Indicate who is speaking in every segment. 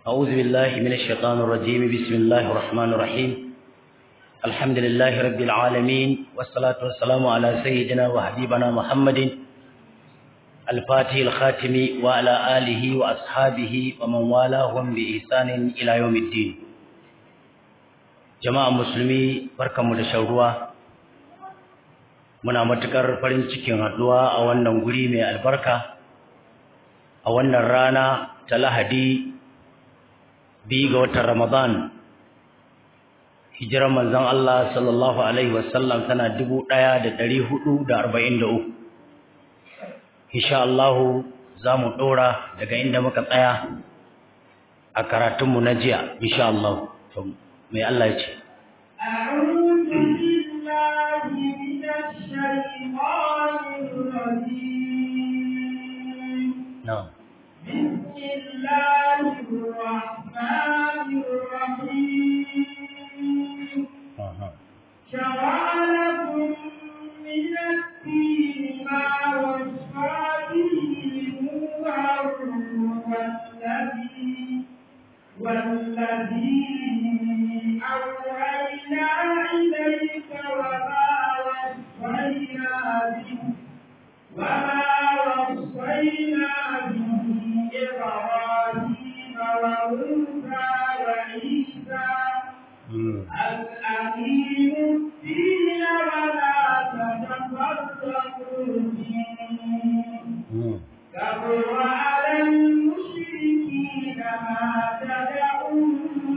Speaker 1: أعوذ بالله من الشيطان الرجيم بسم الله الرحمن الرحيم الحمد لله رب العالمين والصلاة والسلام على سيدنا وحبيبنا محمد الفاتح الخاتم وعلى آله وأصحابه ومن والاهم بإحسان إلى يوم الدين جماعة مسلمي بركة مدشوروا muna matukar farin cikin haduwa a wannan guri mai albarka a wannan rana ta lahadi biyu ga watan ramadan hijirar manzon Allah sallallahu alaihi wasallam tana dubu ɗaya da ɗari hudu da arba'in da uku insha Allahu za mu ɗora daga inda muka tsaya a karatunmu na jiya insha Allah mai Allah ya ce
Speaker 2: أعوذ بالله من الشيطان الرجيم
Speaker 1: na'am
Speaker 2: بسم الله الرحمن الرحيم
Speaker 1: aha
Speaker 2: شرع لكم من الدين ما وصى به نوحا والذي والذي أوحينا إليك وما وصينا به وما وصينا به إبراهيم وموسى وعيسى
Speaker 1: Mm.
Speaker 2: أن أقيموا الدين ولا تتفرقوا فيه
Speaker 1: Mm.
Speaker 2: كبر على المشركين ما تدعوهم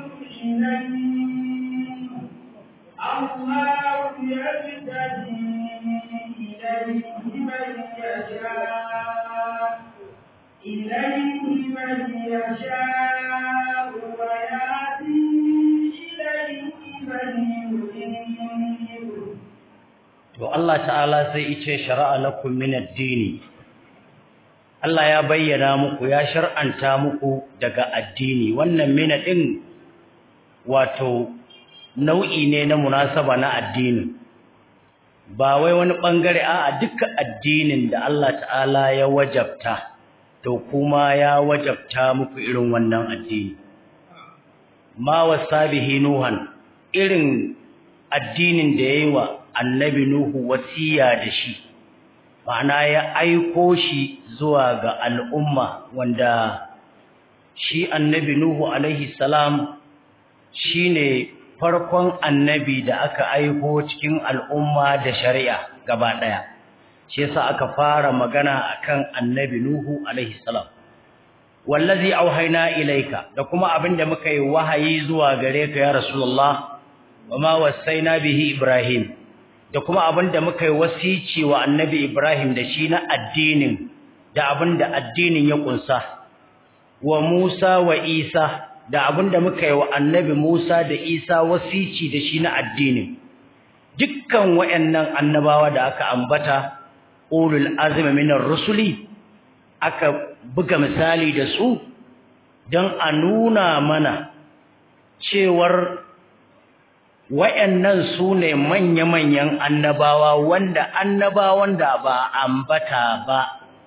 Speaker 2: إليه الله يهتدي إليه من يشاء إليه من يشاء ويهدي إليه من ينيب
Speaker 1: To Allah ta'ala sai yace shara'a lakum min ad-dini Allah ya bayyana muku ya shar'anta muku daga addini wannan mina din wato nau'i ne na munasaba na addini ba wai wani bangare a dukkan addinin da Allah ta'ala ya wajabta to kuma ya wajabta muku irin wannan addini ma wasabihi nuhan irin addinin da yayi wa annabi nuhu wasiya da shi ma'ana ya aiko shi zuwa ga al'umma wanda shi annabi nuhu alaihi salam shine farkon annabi da aka aiko cikin al'umma da shari'a gaba daya shi yasa aka fara magana akan annabi nuhu alaihi salam wallazi auhayna ilaika da kuma abinda muka yi wahayi zuwa gare ka ya rasulullah wama wasaina bihi ibrahim da kuma abinda muka yi wasici wa annabi ibrahim da shi na addinin da abinda addinin ya kunsa wa musa wa isa da abinda muka yi wa annabi musa da isa wasici da shi na addinin dukkan wayannan annabawa da aka ambata ulul azmi minar rusuli aka buga misali da su don a nuna mana cewar wayannan su ne manya-manyan annabawa wanda annabawan da ba ambata ba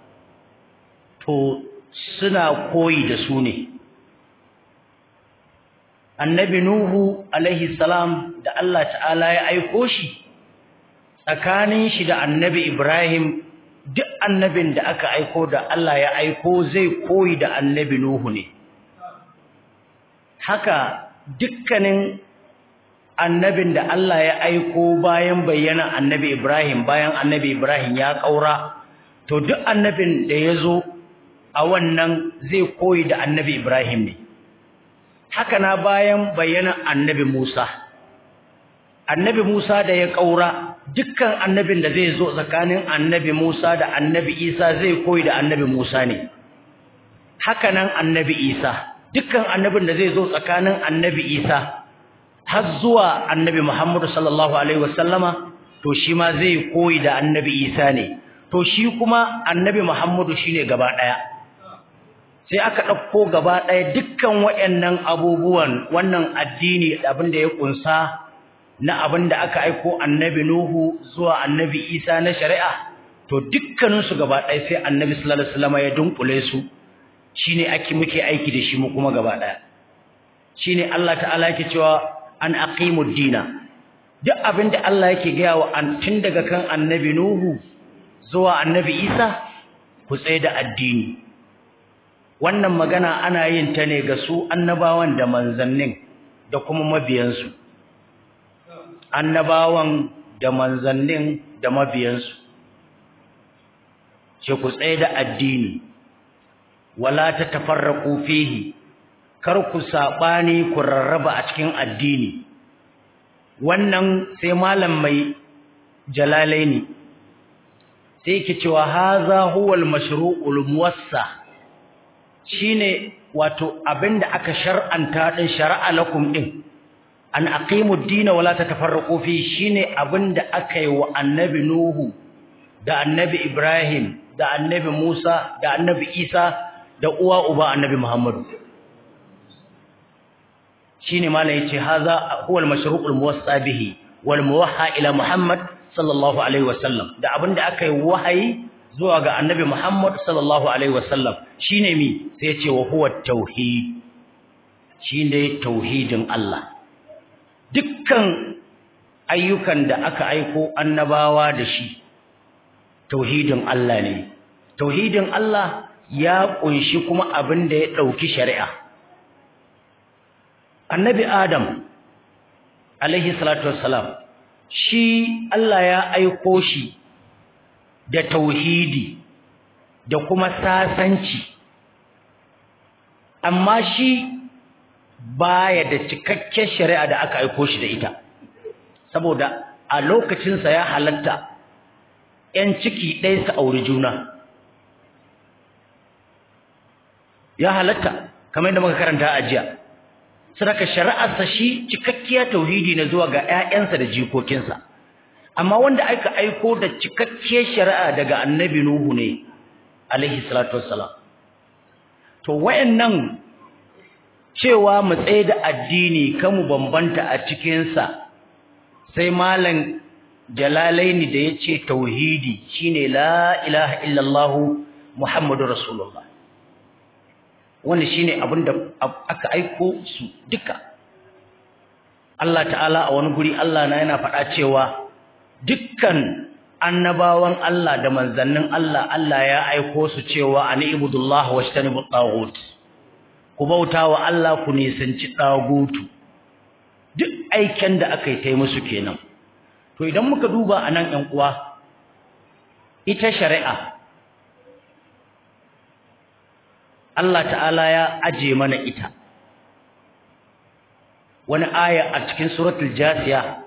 Speaker 1: to suna koyi da su ne annabi nuhu alaihi salam da Allah ta'ala ya aiko shi tsakanin shi da annabi ibrahim duk annabin da aka aiko da Allah ya aiko zai koyi da annabi Nuhu ne haka dukkanin annabin da Allah ya aiko bayan bayyana annabi Ibrahim bayan annabi Ibrahim ya kaura to duk annabin da ya zo a wannan zai koyi da annabi Ibrahim ne haka na bayan bayyana annabi Musa annabi Musa da ya kaura dukkan annabin da zai zo tsakanin annabi Musa da annabi Isa zai koyi da annabi Musa ne haka nan annabi Isa dukkan annabin da zai zo tsakanin annabi Isa har zuwa annabi Muhammad sallallahu alaihi wasallama to shi ma zai koyi da annabi Isa ne to shi kuma annabi Muhammad shine gaba daya sai aka ɗauko gaba ɗaya dukkan waɗannan abubuwan wannan addini abin da ya kunsa na abin da aka aiko annabi Nuhu zuwa annabi Isa na shari'a to dukkaninsu gaba ɗaya sai annabi sallallahu alaihi wasallam ya dunkule su shine ake muke aiki da shi mu kuma gaba ɗaya shine Allah ta'ala yake cewa an aqimud dina duk abinda Allah yake gaya wa an tun daga kan annabi Nuhu zuwa annabi Isa ku tsaye da addini wannan magana ana yin ta ne ga su annabawan da manzannin da kuma mabiyansu annabawan da manzannin da mabiyansu ce ku tsaye da addini wala ta tafarraqu fihi kar ku sabani ku rarraba a cikin addini wannan sai malam mai jalalaini sai yake cewa haza huwal mashru'ul muwassa shine wato abinda aka shar'anta din shar'a lakum din an aqimud din wala tatafarraqu fi shine abinda aka yi wa annabi nuhu da annabi ibrahim da annabi musa da annabi isa da uwa uba annabi muhammadu shine malai yace haza huwal mashru'ul muwassa bihi wal muwahha ila muhammad sallallahu alaihi wasallam da abinda aka yi wahayi zuwa ga annabi Muhammad sallallahu alaihi wasallam shine mi sai ya ce wa huwa tauhid shine tauhidin Allah dukkan ayyukan da aka aiko annabawa da shi tauhidin Allah ne tauhidin Allah ya kunshi kuma abin da ya dauki shari'a annabi Adam alaihi salatu wassalam shi Allah ya aiko shi da tauhidi da kuma sasanci amma shi baya da cikakken shari'a da aka aiko shi da ita saboda a lokacinsa ya halatta ‘yan ciki ɗaya su auri juna ya halatta kamar yadda muka karanta a jiya sadaka shari'arsa shi cikakkiya tauhidi na zuwa ga ‘ya'yansa da jikokinsa amma wanda aka aiko da cikakkiyar shari'a daga annabi Nuhu ne alaihi salatu wassalam to wayannan cewa mu tsaye da addini kamu bambanta a cikin sa sai malam jalalaini da yace tauhidi shine la ilaha illallah muhammadur rasulullah wannan shine abinda aka aiko su duka Allah ta'ala a wani guri Allah na yana faɗa cewa dukkan annabawan Allah da manzannin Allah Allah ya aiko su cewa ani ibudullah washtanibu taghut ku bautawa Allah ku nisanci tagutu duk aikin da aka yi tai musu kenan to idan muka duba anan ɗan uwa ita shari'a Allah ta'ala ya aje mana ita wani aya a cikin suratul jasiya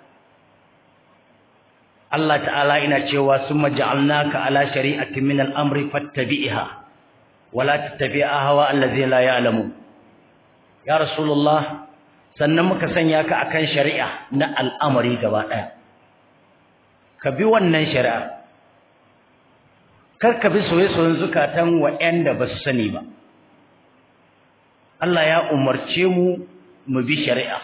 Speaker 1: Allah ta'ala ina cewa summa ja'alnaka ala shari'atin min al-amri fattabi'ha wala tattabi'a hawa allazi la ya'lamu ya rasulullah sannan muka sanya ka akan shari'a na al'amari gaba daya ka bi wannan shari'a kar ka bi soyayyen zukatan wa'anda ba su sani ba Allah ya umarce mu mu bi shari'a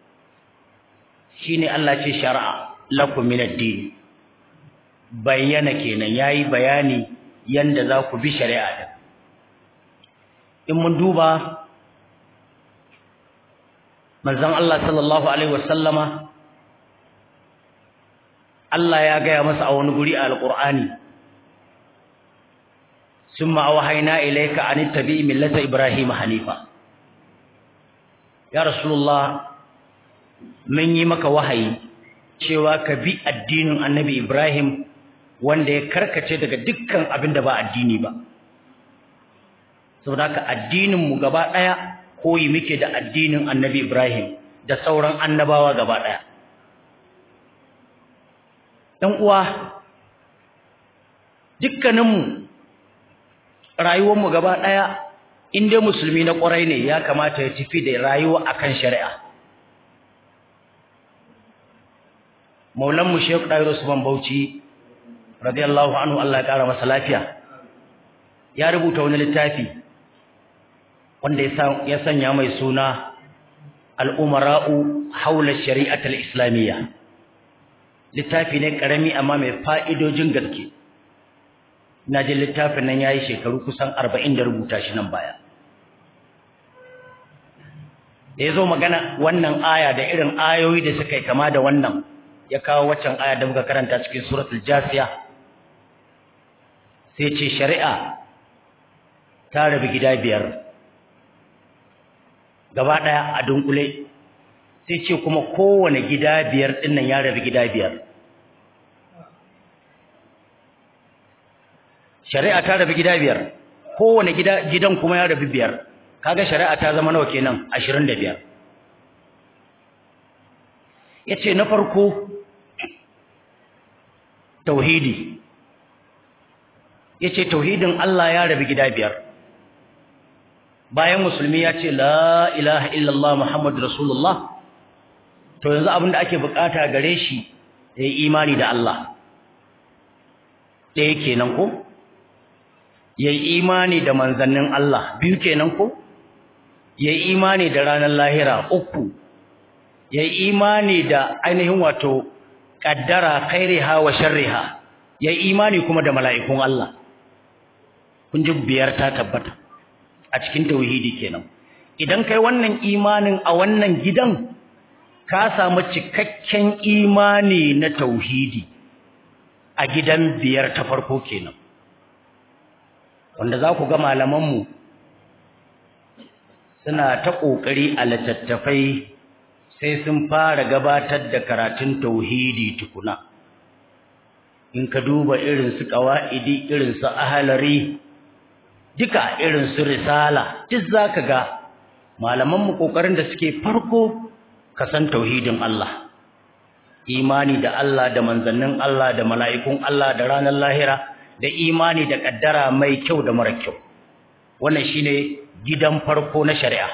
Speaker 1: shine Allah ce shari'a lakum min ad-din bayyana kenan yayi bayani yanda za ku bi shari'a din in mun duba manzon Allah sallallahu alaihi wasallama Allah ya gaya masa a wani guri a alqur'ani summa awhayna ilayka an tabi millata ibrahim hanifa ya rasulullah mun yi maka wahayi cewa ka bi addinin annabi Ibrahim wanda ya karkace daga dukkan abin da ba addini ba saboda haka addinin mu gaba daya koyi muke da addinin annabi Ibrahim da sauran annabawa gaba daya dan uwa dukkanin mu rayuwar mu gaba daya in dai musulmi na kwarai ne ya kamata ya tafi da rayuwa akan shari'a maulanmu Sheikh Dairo Usman Bauchi radiyallahu anhu Allah ya kara masa lafiya ya rubuta wani littafi wanda ya sanya mai suna al-umara'u haula shari'at al-islamiyya littafi ne karami amma mai fa'idojin gaske ina jin littafin nan yayi shekaru kusan 40 da rubuta shi nan baya da yazo magana wannan aya da irin ayoyi da suka yi kama da wannan ya kawo waccan aya da muka karanta cikin suratul jasiya sai ce shari'a ta rabu gida biyar gaba daya a dunkule sai ce kuma kowane gida biyar dinnan ya rabu gida biyar shari'a ta rabu gida biyar kowane gida gidan kuma ya rabu biyar kaga shari'a ta zama nawa kenan 25 yace na farko tauhidi yace tauhidin Allah ya rabu gida biyar bayan musulmi ya ce la ilaha illallah muhammadur rasulullah to yanzu abin da ake bukata gare shi ya yi imani da Allah ɗaya kenan ko ya yi imani da manzannin Allah biyu kenan ko ya yi imani da ranar lahira uku ya yi imani da ainihin wato ƙaddara khairiha wa sharriha ya yi imani kuma da mala'ikun Allah kun ji biyar ta tabbata a cikin tauhidi kenan idan kai wannan imanin a wannan gidan ka samu cikakken imani na tauhidi a gidan biyar ta farko kenan wanda za ku ga malamanmu suna ta ƙoƙari a littattafai sai sun fara gabatar da karatun tauhidi tukuna in ka duba irin su ƙawa'idi irin su ahalari duka irin su risala duk za ka ga malamanmu ƙoƙarin da suke farko ka san tauhidin Allah imani da Allah da manzannin Allah da mala'ikun Allah da ranar lahira da imani da kaddara mai kyau da mara kyau wannan shine gidan farko na shari'a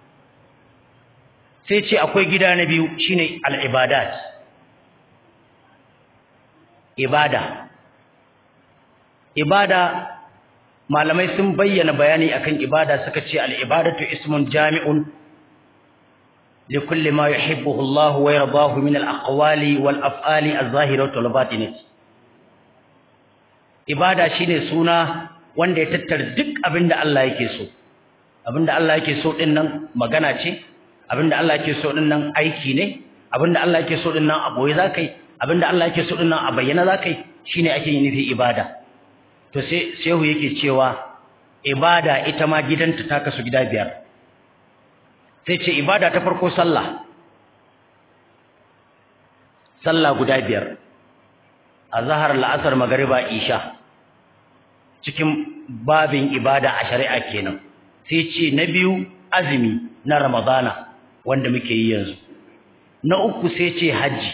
Speaker 1: sai ce akwai gida na biyu shine al-ibadat ibada ibada malamai sun bayyana bayani akan ibada suka ce al-ibadatu ismun jami'un لكل ما يحبه الله ويرضاه من الأقوال والأفعال الظاهرة والباطنة ibada shine suna wanda ya tattara duk abinda Allah yake so abinda Allah yake so din nan magana ce abinda Allah yake so din nan aiki ne abinda Allah yake so din nan a boye zakai abinda Allah yake so din nan a bayyana zakai shine ake yin nufi ibada to sai shehu yake cewa ibada ita ma gidanta ta kasu gida biyar sai ce ibada ta farko sallah sallah guda biyar azhar la'asar magriba isha cikin babin ibada a shari'a kenan sai ce na biyu azumi na ramadana wanda muke yi yanzu na uku sai ce haji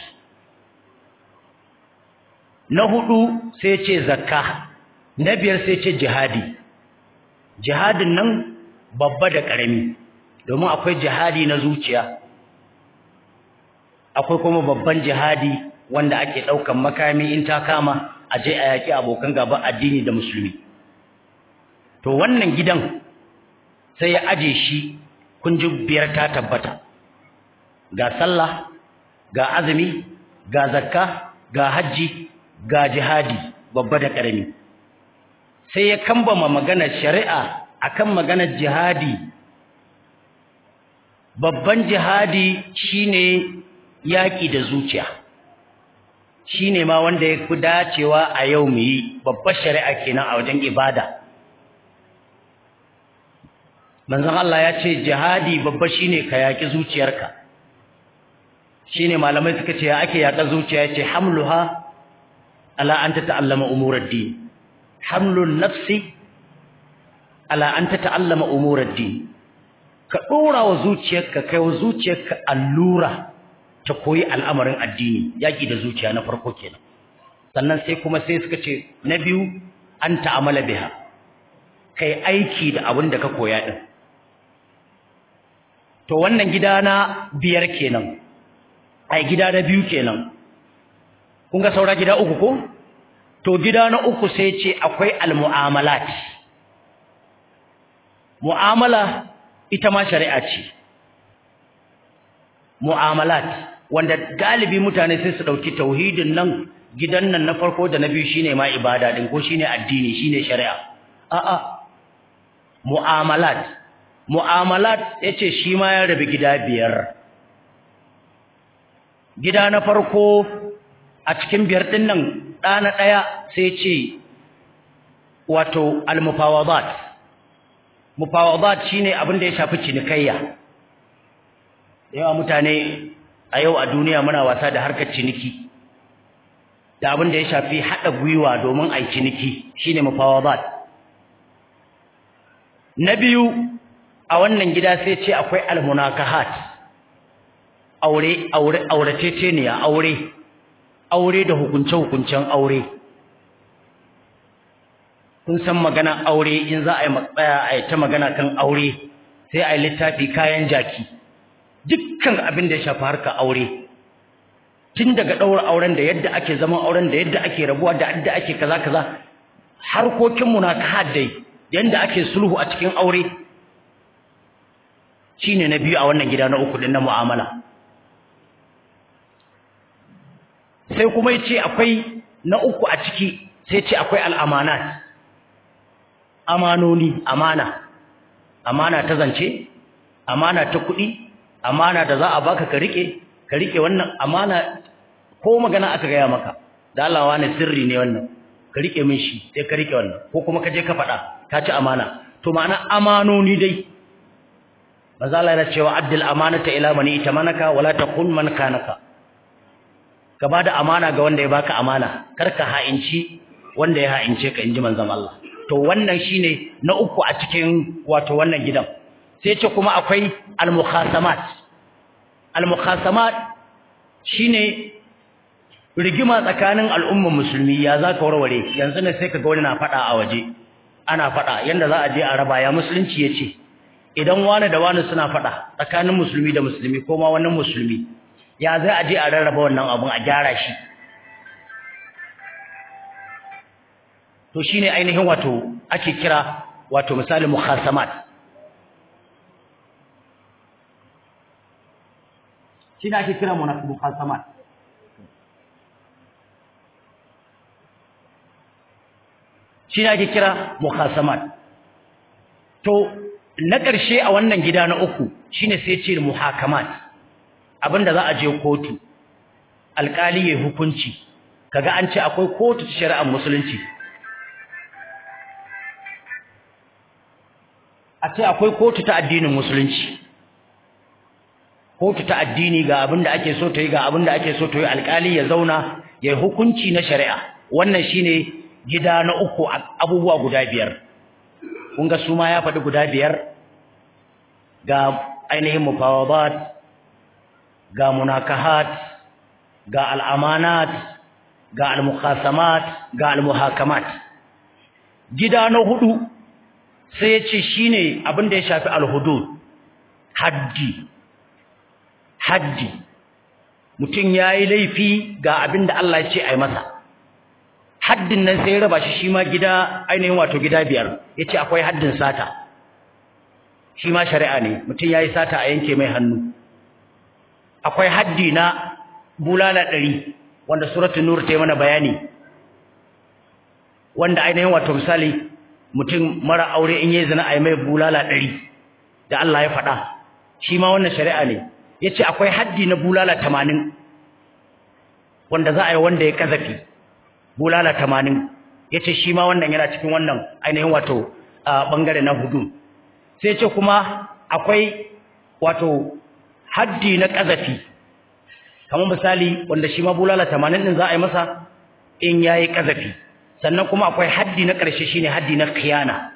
Speaker 1: na hudu sai ce zakka na biyar sai ce jihadi jihadin nan babba da ƙarami domin akwai jihadi na zuciya akwai kuma babban jihadi wanda ake ɗaukan makami in ta kama a je a yaƙi abokan gaban addini da musulmi to wannan gidan sai ya aje shi kun ji biyar ta tabbata ga sallah ga azumi ga zakka ga hajji ga jihadi babba da ƙarami sai ya kambama maganar shari'a akan maganar jihadi babban jihadi shine yaƙi da zuciya shine ma wanda ya fi dacewa a yau mu yi babbar shari'a kenan a wajen ibada manzon Allah ya ce jihadi babba shine ka yaƙi zuciyarka shine malamai suka ce ya ake yaƙa zuciya yace hamluha ala an tata'allama umurad din hamlun nafsi ala an tata'allama umurad din ka dora wa zuciyarka kai wa zuciyarka allura ta koyi al'amarin addini yaki da zuciya na farko kenan sannan sai kuma sai suka ce na biyu an ta'amala biha kai aiki da abin da ka koya din to wannan gida na biyar kenan ai gida na biyu kenan kun ga saura gida uku ko to gida na uku sai ce akwai almu'amalat mu'amala ita ma shari'a ce mu'amalat wanda galibi mutane sai su dauki tauhidin nan gidan nan na farko da na biyu shine ma ibada din ko shine addini shine shari'a a'a mu'amalat mu'amalat yace shi ma ya rabu gida biyar gida na farko a cikin biyar din nan ɗana ɗaya sai ce wato al-mufawadat mufawadat shine abin da ya shafi cinikayya yawa mutane a yau a duniya muna wasa da harkar ciniki da abin da ya shafi haɗa gwiwa domin a yi ciniki shine mufawadat na biyu a wannan gida sai ce akwai almunakahat aure aure aurateceniya aure aure da hukunce hukuncen aure kun san magana aure in za a yi matsaya a yi ta magana kan aure sai a yi littafi kayan jaki dukkan abin da ya shafi harka aure tun daga ɗaura auren da yadda ake zaman auren da yadda ake rabuwa da yadda ake kaza kaza harkokin munakahat dai yanda ake sulhu a cikin aure shine na biyu a wannan gida na uku din na mu'amala sai kuma yace akwai na uku a ciki sai yace akwai al'amanat amanoni amana amana ta zance amana ta kuɗi amana da za a baka ka rike ka rike wannan amana ko magana aka gaya maka da Allah wani sirri ne wannan ka rike min shi sai ka rike wannan ko kuma ka je ka faɗa ka ci amana to ma'ana amanoni dai maza Allah yana cewa addil amanata ila mani itamanaka wala taqul man kanaka ka bada amana ga wanda ya baka amana kar ka ha'inci wanda ya ha'ince ka inji manzon Allah to wannan shine na uku a cikin wato wannan gidan sai ce kuma akwai al-mukhasamat al-mukhasamat shine rigima tsakanin al'ummar musulmi ya za ka warware yanzu ne sai ka ga wani na faɗa a waje ana faɗa yanda za a je a raba ya musulunci ya ce idan wani da wani suna faɗa tsakanin musulmi da musulmi ko ma wannan musulmi ya zai a je a rarraba wannan abun a gyara shi to shine ainihin wato ake kira wato misali mukhasamat shine ake kira mukhasamat shi ne ake kira mukhasamat to na ƙarshe a wannan gida na uku shine sai ce muhakamat abinda za a je kotu alƙali ya hukunci kaga an ce akwai kotu ta shari'ar musulunci a ce akwai kotu ta addinin musulunci kotu ta addini ga abinda ake so ta yi ga abinda ake so ta yi alƙali ya zauna ya hukunci na shari'a wannan shine gida na uku abubuwa guda biyar kun ga su ma ya faɗi guda biyar ga ainihin mufawadat ga munakahat ga al'amanat ga almukhasamat ga almuhakamat gida na hudu sai ya ce shine abin da ya shafi alhudud haddi haddi mutum ya yi laifi ga abin da Allah ya ce a yi masa haddin nan sai ya raba shi shi ma gida ainihin wato gida biyar yace akwai haddin sata shi ma shari'a ne mutum yayi sata a yanke mai hannu akwai haddi na bulala ɗari wanda suratul nur ta yi mana bayani wanda ainihin wato misali mutum mara aure in yayi zina a yi mai bulala ɗari da Allah ya faɗa shi ma wannan shari'a ne yace akwai haddi na bulala tamanin wanda za a yi wanda ya kazafi bulala tamanin ya ce shi ma wannan yana cikin wannan ainihin wato ɓangare na hudu sai ce kuma akwai wato haddi na ƙazafi kamar misali wanda shi ma bulala tamanin ɗin za a yi masa in ya yi ƙazafi sannan kuma akwai haddi na ƙarshe shine haddi na khiyana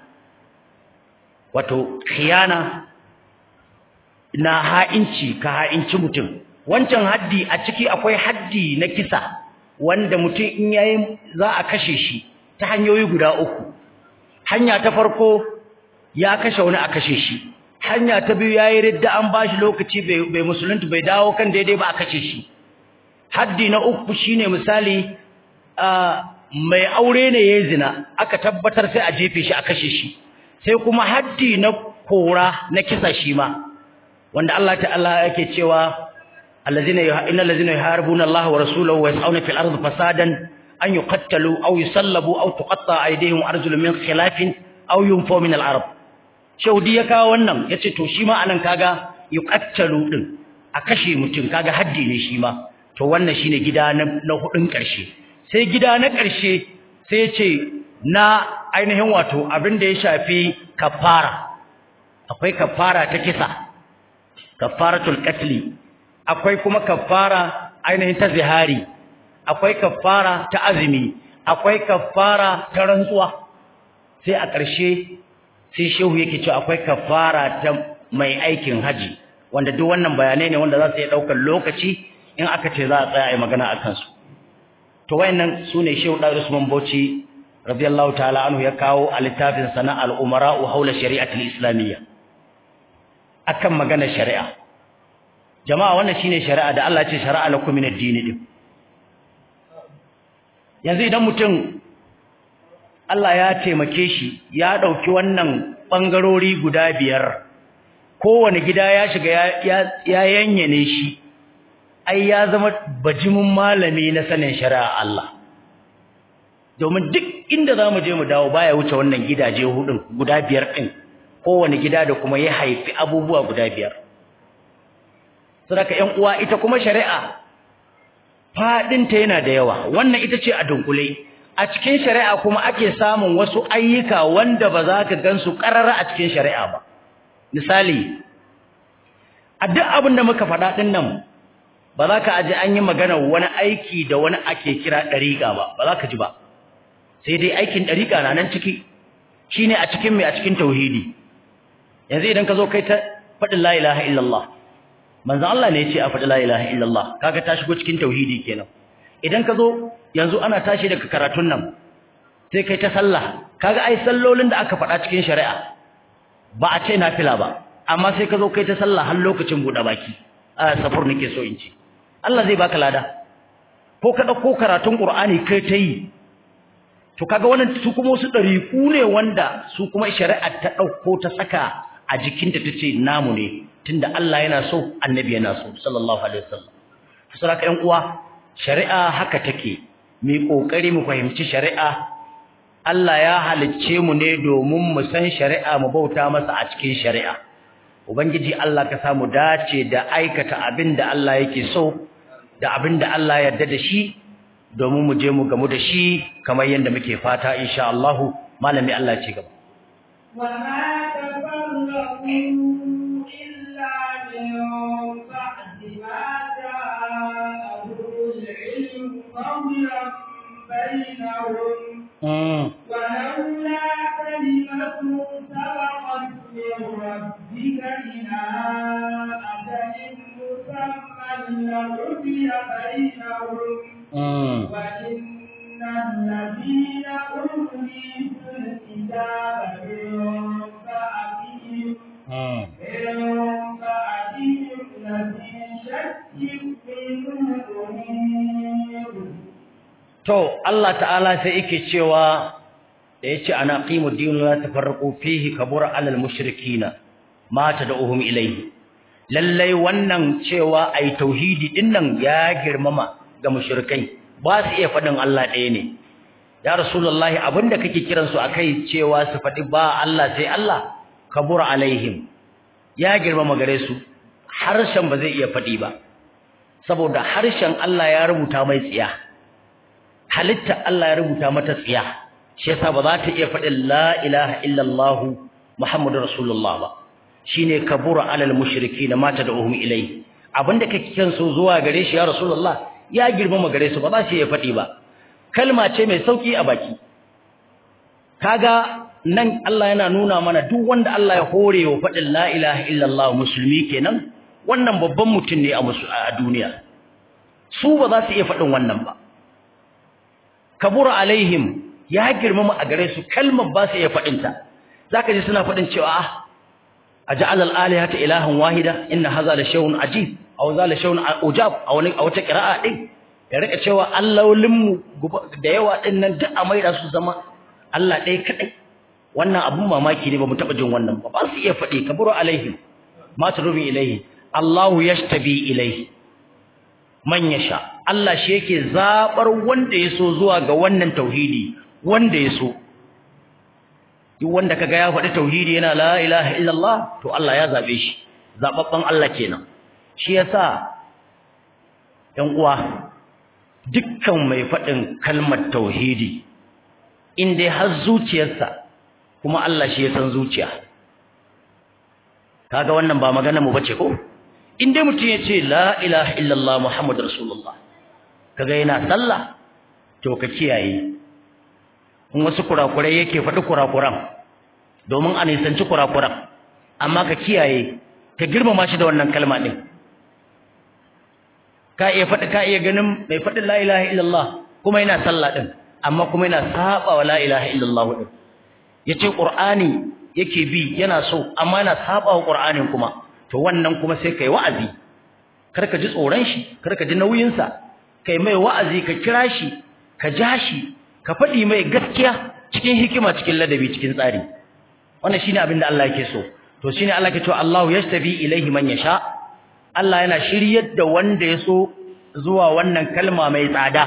Speaker 1: wato khiyana na ha'inci ka ha'inci mutum wancan haddi a ciki akwai haddi na kisa wanda mutum in yayi za a kashe shi ta hanyoyi guda uku hanya ta farko ya kashe wani a kashe shi hanya ta biyu yayi ridda an bashi lokaci bai bai musulunta bai dawo kan daidai ba a kashe shi haddi na uku shine misali mai aure ne yayi zina aka tabbatar sai a jefe shi a kashe shi sai kuma haddi na kora na kisa shi ma wanda Allah ta'ala yake cewa الذين إن الذين يحاربون الله ورسوله ويسعون في الأرض فسادا أن يقتلوا أو يصلبوا أو تقطع أيديهم وأرجل من خلاف أو ينفوا من العرب shaudi ya kawo wannan yace to shi ma anan kaga yuqattalu din a kashe mutum kaga haddi ne shi ma to wannan shine gida na, na hudun karshe sai gida na karshe sai yace na ainihin wato abin da ya shafi kafara akwai kafara ta kisa kafaratul qatli akwai kuma kafara ainihin ta zihari akwai kafara ta azumi akwai kafara ta rantsuwa sai a ƙarshe sai shehu yake cewa akwai kafara ta mai aikin haji wanda duk wannan bayanai ne wanda za su iya ɗaukar lokaci in aka ce za a tsaya a yi magana a kansu to wayannan su ne shehu ɗan usman bauchi radiyallahu ta'ala anhu ya kawo a littafin sana al-umara'u haula shari'atul islamiyya akan magana shari'a jama'a wannan shine shari'a da Allah ya ce shari'a lakum min ad-din din yanzu idan mutum Allah ya taimake shi ya dauki wannan bangarori guda biyar kowane gida ya shiga ya ya yanyane shi ai ya zama bajimin malami na sanin shari'a Allah domin duk inda zamu je mu dawo baya wuce wannan gidaje hudun guda biyar din kowane gida da kuma ya haifi abubuwa guda biyar saboda ƴan uwa ita kuma shari'a fadinta yana da yawa wannan ita ce a dunkule a cikin shari'a kuma ake samun wasu ayyuka wanda ba za ka gansu karara a cikin shari'a ba misali a duk abin da muka faɗa ɗin nan ba za ka aji an yi magana wani aiki da wani ake kira ɗariƙa ba ba za ka ji ba sai dai aikin ɗariƙa na nan ciki shine a cikin mai a cikin tauhidi yanzu idan ka zo kai ta faɗin la ilaha illallah manzo Allah ne ya ce a faɗi la ilaha illallah kaga ta shigo cikin tauhidi kenan idan ka zo yanzu ana tashi daga karatun nan sai kai ta sallah kaga ai sallolin da aka faɗa cikin shari'a ba a ce nafila ba amma sai ka zo kai ta sallah har lokacin buɗe baki a safar nake so in ci Allah zai baka lada ko ka ɗauko karatun Qur'ani kai ta yi to kaga wannan su kuma wasu ɗariƙu ne wanda su kuma shari'a ta ɗauko ta saka a jikinta ta ce namu ne tunda Allah yana so annabi yana so sallallahu alaihi wasallam saboda ƴan uwa shari'a haka take mu kokari mu fahimci shari'a Allah ya halicce mu ne domin mu san shari'a mu bauta masa a cikin shari'a ubangiji Allah ka samu dace da aikata abin da Allah yake so da abin da Allah ya yarda da shi domin mu je mu gamu da shi kamar yadda muke fata insha Allah malami Allah ya ci gaba
Speaker 2: وما تفرقوا إلا من بعد ما جاءهم العلم بغيا بينهم ولولا كلمة سبقت من ربك إلى أجل مسمى لقضي بينهم وإن الذين أوتوا الكتاب من بعدهم من بعدهم لفي شك منه مريب
Speaker 1: To Allah ta'ala sai yake cewa da yace ana qimu dinu la tafarraqu fihi kabura alal mushrikina ma tad'uhum ilayhi lallai wannan cewa ai tauhidi dinnan ya girmama ga mushrikai ba su iya fadin Allah ɗaya ne ya rasulullahi abinda kake kiran su akai cewa su fadi ba Allah sai Allah kabura alaihim ya girmama gare su harshen ba zai iya fadi ba saboda harshen Allah ya rubuta mai tsiya halitta Allah ya rubuta mata tsiya shi yasa ba za ta iya faɗin la ilaha illallah muhammadur rasulullah ba shine kabura alal mushrikeena mata da uhum ilai abinda kake kiran su zuwa gare shi ya rasulullah ya girmama gare su ba za su iya faɗi ba kalma ce mai sauki a baki kaga nan Allah yana nuna mana duk wanda Allah ya hore wa faɗin la ilaha illallah musulmi kenan wannan babban mutum ne a duniya su ba za su iya faɗin wannan ba kabura alaihim ya girmama a gare su kalmar ba su iya faɗinta zaka ji suna faɗin cewa ah aj'al al-alihata ilahan wahida inna hadha la shay'un ajib aw za la shay'un ujab aw wani aw ta qira'a din ya rika cewa allolin mu da yawa din nan duk a maida su zama Allah ɗaya kadai wannan abun mamaki ne ba mu taba jin wannan ba ba su iya faɗi kabura alaihim ma turubi ilaihi Allahu yashtabi ilaihi man yasha Allah shi yake zabar wanda yaso zuwa ga wannan tauhidi wanda yaso duk wanda kaga ya faɗi tauhidi yana la ilaha illallah to Allah ya zabe shi zababban Allah kenan shi yasa ɗan uwa dukkan mai faɗin kalmar tauhidi in dai har zuciyarsa kuma Allah shi ya san zuciya kaga wannan ba magana mu bace ko in dai mutum ya ce la ilaha illallah muhammadur rasulullah kaga yana sallah to ka kiyaye in wasu kurakurai yake faɗi kurakuran domin a nisanci kurakuran amma ka kiyaye ka girmama shi da wannan kalma ɗin ka iya faɗi ka iya ganin mai faɗin la ilaha illallah kuma yana sallah ɗin amma kuma yana saba wa la ilaha illallah ɗin ya ce ƙur'ani yake bi yana so amma yana saba wa ƙur'anin kuma to wannan kuma sai kai wa'azi kar ka ji tsoron shi kar ka ji nauyinsa kai mai wa'azi ka kira shi ka ja shi ka faɗi mai gaskiya cikin hikima cikin ladabi cikin tsari wannan shine abin da Allah yake so to shine Allah yake cewa Allahu yastabi ilaihi man yasha Allah yana shiryar da wanda ya so zuwa wannan kalma mai tsada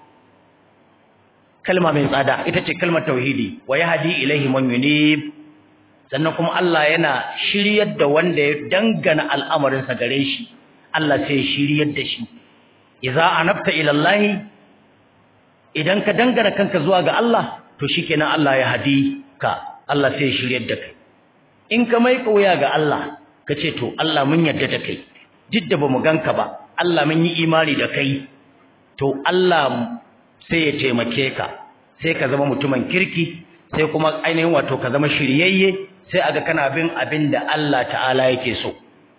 Speaker 1: kalma mai tsada ita ce kalmar tauhidi wa yahdi ilaihi man yunib sannan kuma Allah yana shiryar da wanda ya dangana al'amarin sa gare shi Allah sai ya shiryar da shi idza anabta ila Allah idan ka dangana kanka zuwa ga Allah to shikenan Allah ya hadi ka Allah sai ya shiryar da kai in ka mai kauya ga Allah ka ce to Allah mun yarda da kai duk da bamu ganka ba Allah mun yi imani da kai to Allah sai ya taimake ka sai ka zama mutumin kirki sai kuma ainihin wato ka zama shiryayye sai aga kana bin abin da Allah ta'ala yake so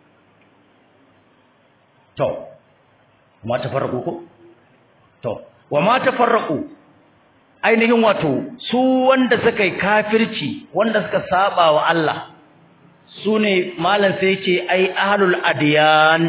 Speaker 1: to ma tafarraqu ko to wa ma tafarraqu ainihin wato su wanda suka yi kafirci wanda suka saba wa Allah su ne malam sai ce ai ahlul adiyan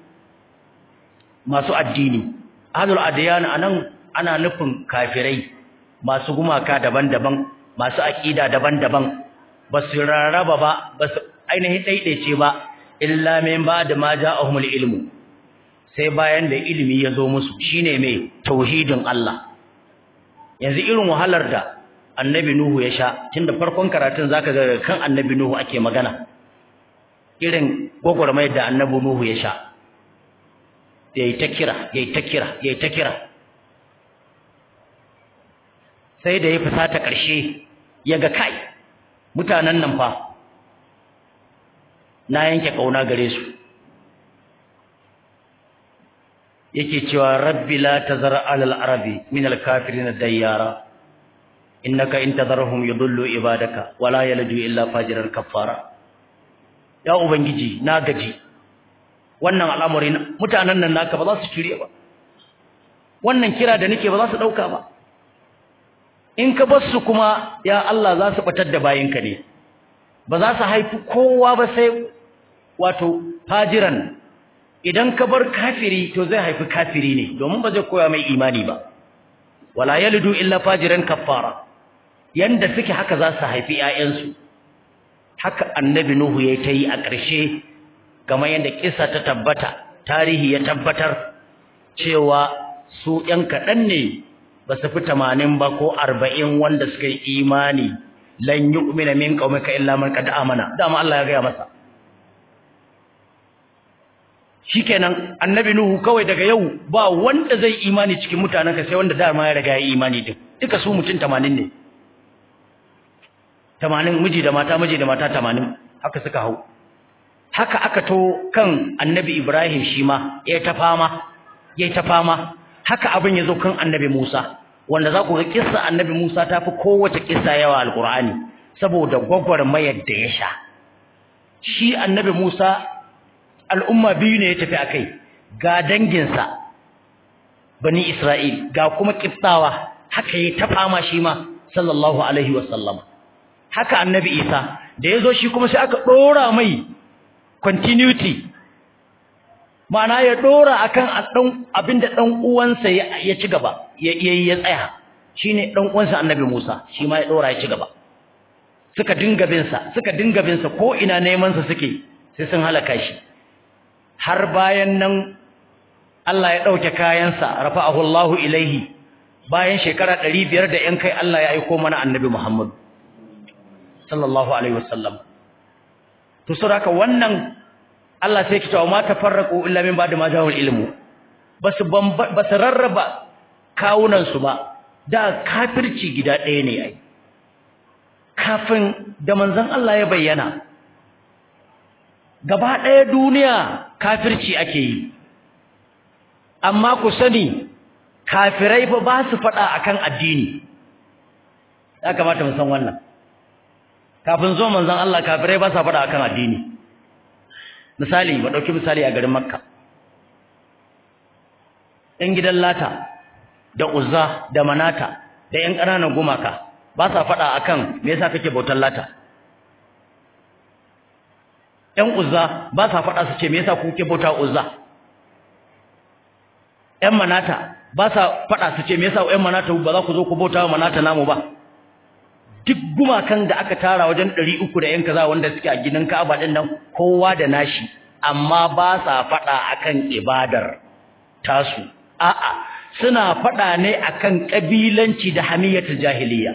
Speaker 1: masu addini ahlul adiyan anan ana nufin kafirai masu gumaka daban-daban masu aqida daban-daban basu rarraba ba basu ainihin daidaice ba illa min ba'da ma ja'ahumul ilmu sai bayan da ilimi ya zo musu shine mai tauhidin Allah yanzu irin wahalar da annabi nuhu ya sha tunda farkon karatun zaka ga kan annabi nuhu ake magana irin gwagwarmayar da annabi nuhu ya sha yayi ta kira yayi ta kira yayi ta kira sai da ya fusata ƙarshe ya ga kai mutanen nan fa na yanke kauna gare su yake cewa rabbi la tazar alal arabi min al kafirin dayyara innaka in tadharhum yudullu ibadaka wala yalju illa fajiran kaffara ya ubangiji na gaji wannan al'amari mutanen nan naka ba za su shirye ba wannan kira da nake ba za su dauka ba in ka bar su kuma ya Allah za su batar da bayinka ne ba za su haifi kowa ba sai wato fajiran idan ka bar kafiri to zai haifi kafiri ne domin ba zai koya mai imani ba wala yalidu illa fajiran kaffara yanda suke haka za su haifi ƴaƴansu haka annabi nuhu yayi ta yi a ƙarshe kamar yanda kissa ta tabbata tarihi ya tabbatar cewa su ƴan kaɗan ne ba su fi tamanin ba ko arba'in wanda suka yi imani lan yu'mina min qaumika illa man qad amana dama Allah ya gaya masa shikenan annabi nuhu kawai daga yau ba wanda zai imani cikin mutanenka sai wanda dama ya riga ya imani din duka su mutum 80 ne 80 miji da mata miji da mata 80 haka suka hau haka aka to kan annabi ibrahim shi ma ya ta fama ya ta fama haka abin ya zo kan annabi musa wanda za ku ga kissa annabi musa ta fi kowace kissa yawa alqur'ani saboda gwagwarmayar da ya sha shi annabi musa al'umma biyu ne ya tafi a kai ga danginsa bani Isra'il ga kuma ƙiftawa haka ya ta fama shi ma sallallahu Alaihi wasallam haka annabi Isa da ya zo shi kuma sai aka ɗora mai continuity ma'ana ya ɗora a kan abinda ɗan uwansa ya ci gaba ya ya tsaya shi ne ɗan uwansa annabi Musa shi ma ya ɗora ya ci gaba suka dinga binsa suka dinga binsa ko ina nemansa suke sai sun halaka shi har bayan nan Allah ya ɗauke kayansa rafa'ahu Allahu ilaihi bayan shekara ɗari biyar da ‘yan kai Allah ya aiko mana annabi Muhammad sallallahu alaihi wasallam to saboda wannan Allah sai kita ma tafarraqu illa min ba'di ma ja'al ilmu basu basu rarraba kawunan su ba da kafirci gida ɗaya ne ai kafin da manzon Allah ya bayyana gaba ɗaya duniya kafirci ake yi amma ku sani kafirai fa ba su faɗa akan addini ya kamata mu san wannan kafin zo manzon Allah kafirai ba sa faɗa akan addini misali ba dauki misali a garin Makka ɗan gidan Lata da Uzza da Manata da ƴan ƙananan gumaka ba sa faɗa akan me yasa kake bautar Lata ƴan Uzza ba sa faɗa su ce me yasa kuke bauta Uzza ƴan Manata ba sa faɗa su ce me yasa ƴan Manata ba za ku zo ku bauta Manata namu ba duk gumakan da aka tara wajen ɗari uku da ‘yan kaza wanda suke a gidan Ka'aba ɗin nan kowa da nashi amma ba sa faɗa akan ibadar tasu a'a suna faɗa ne akan ƙabilanci da hamiyatul jahiliya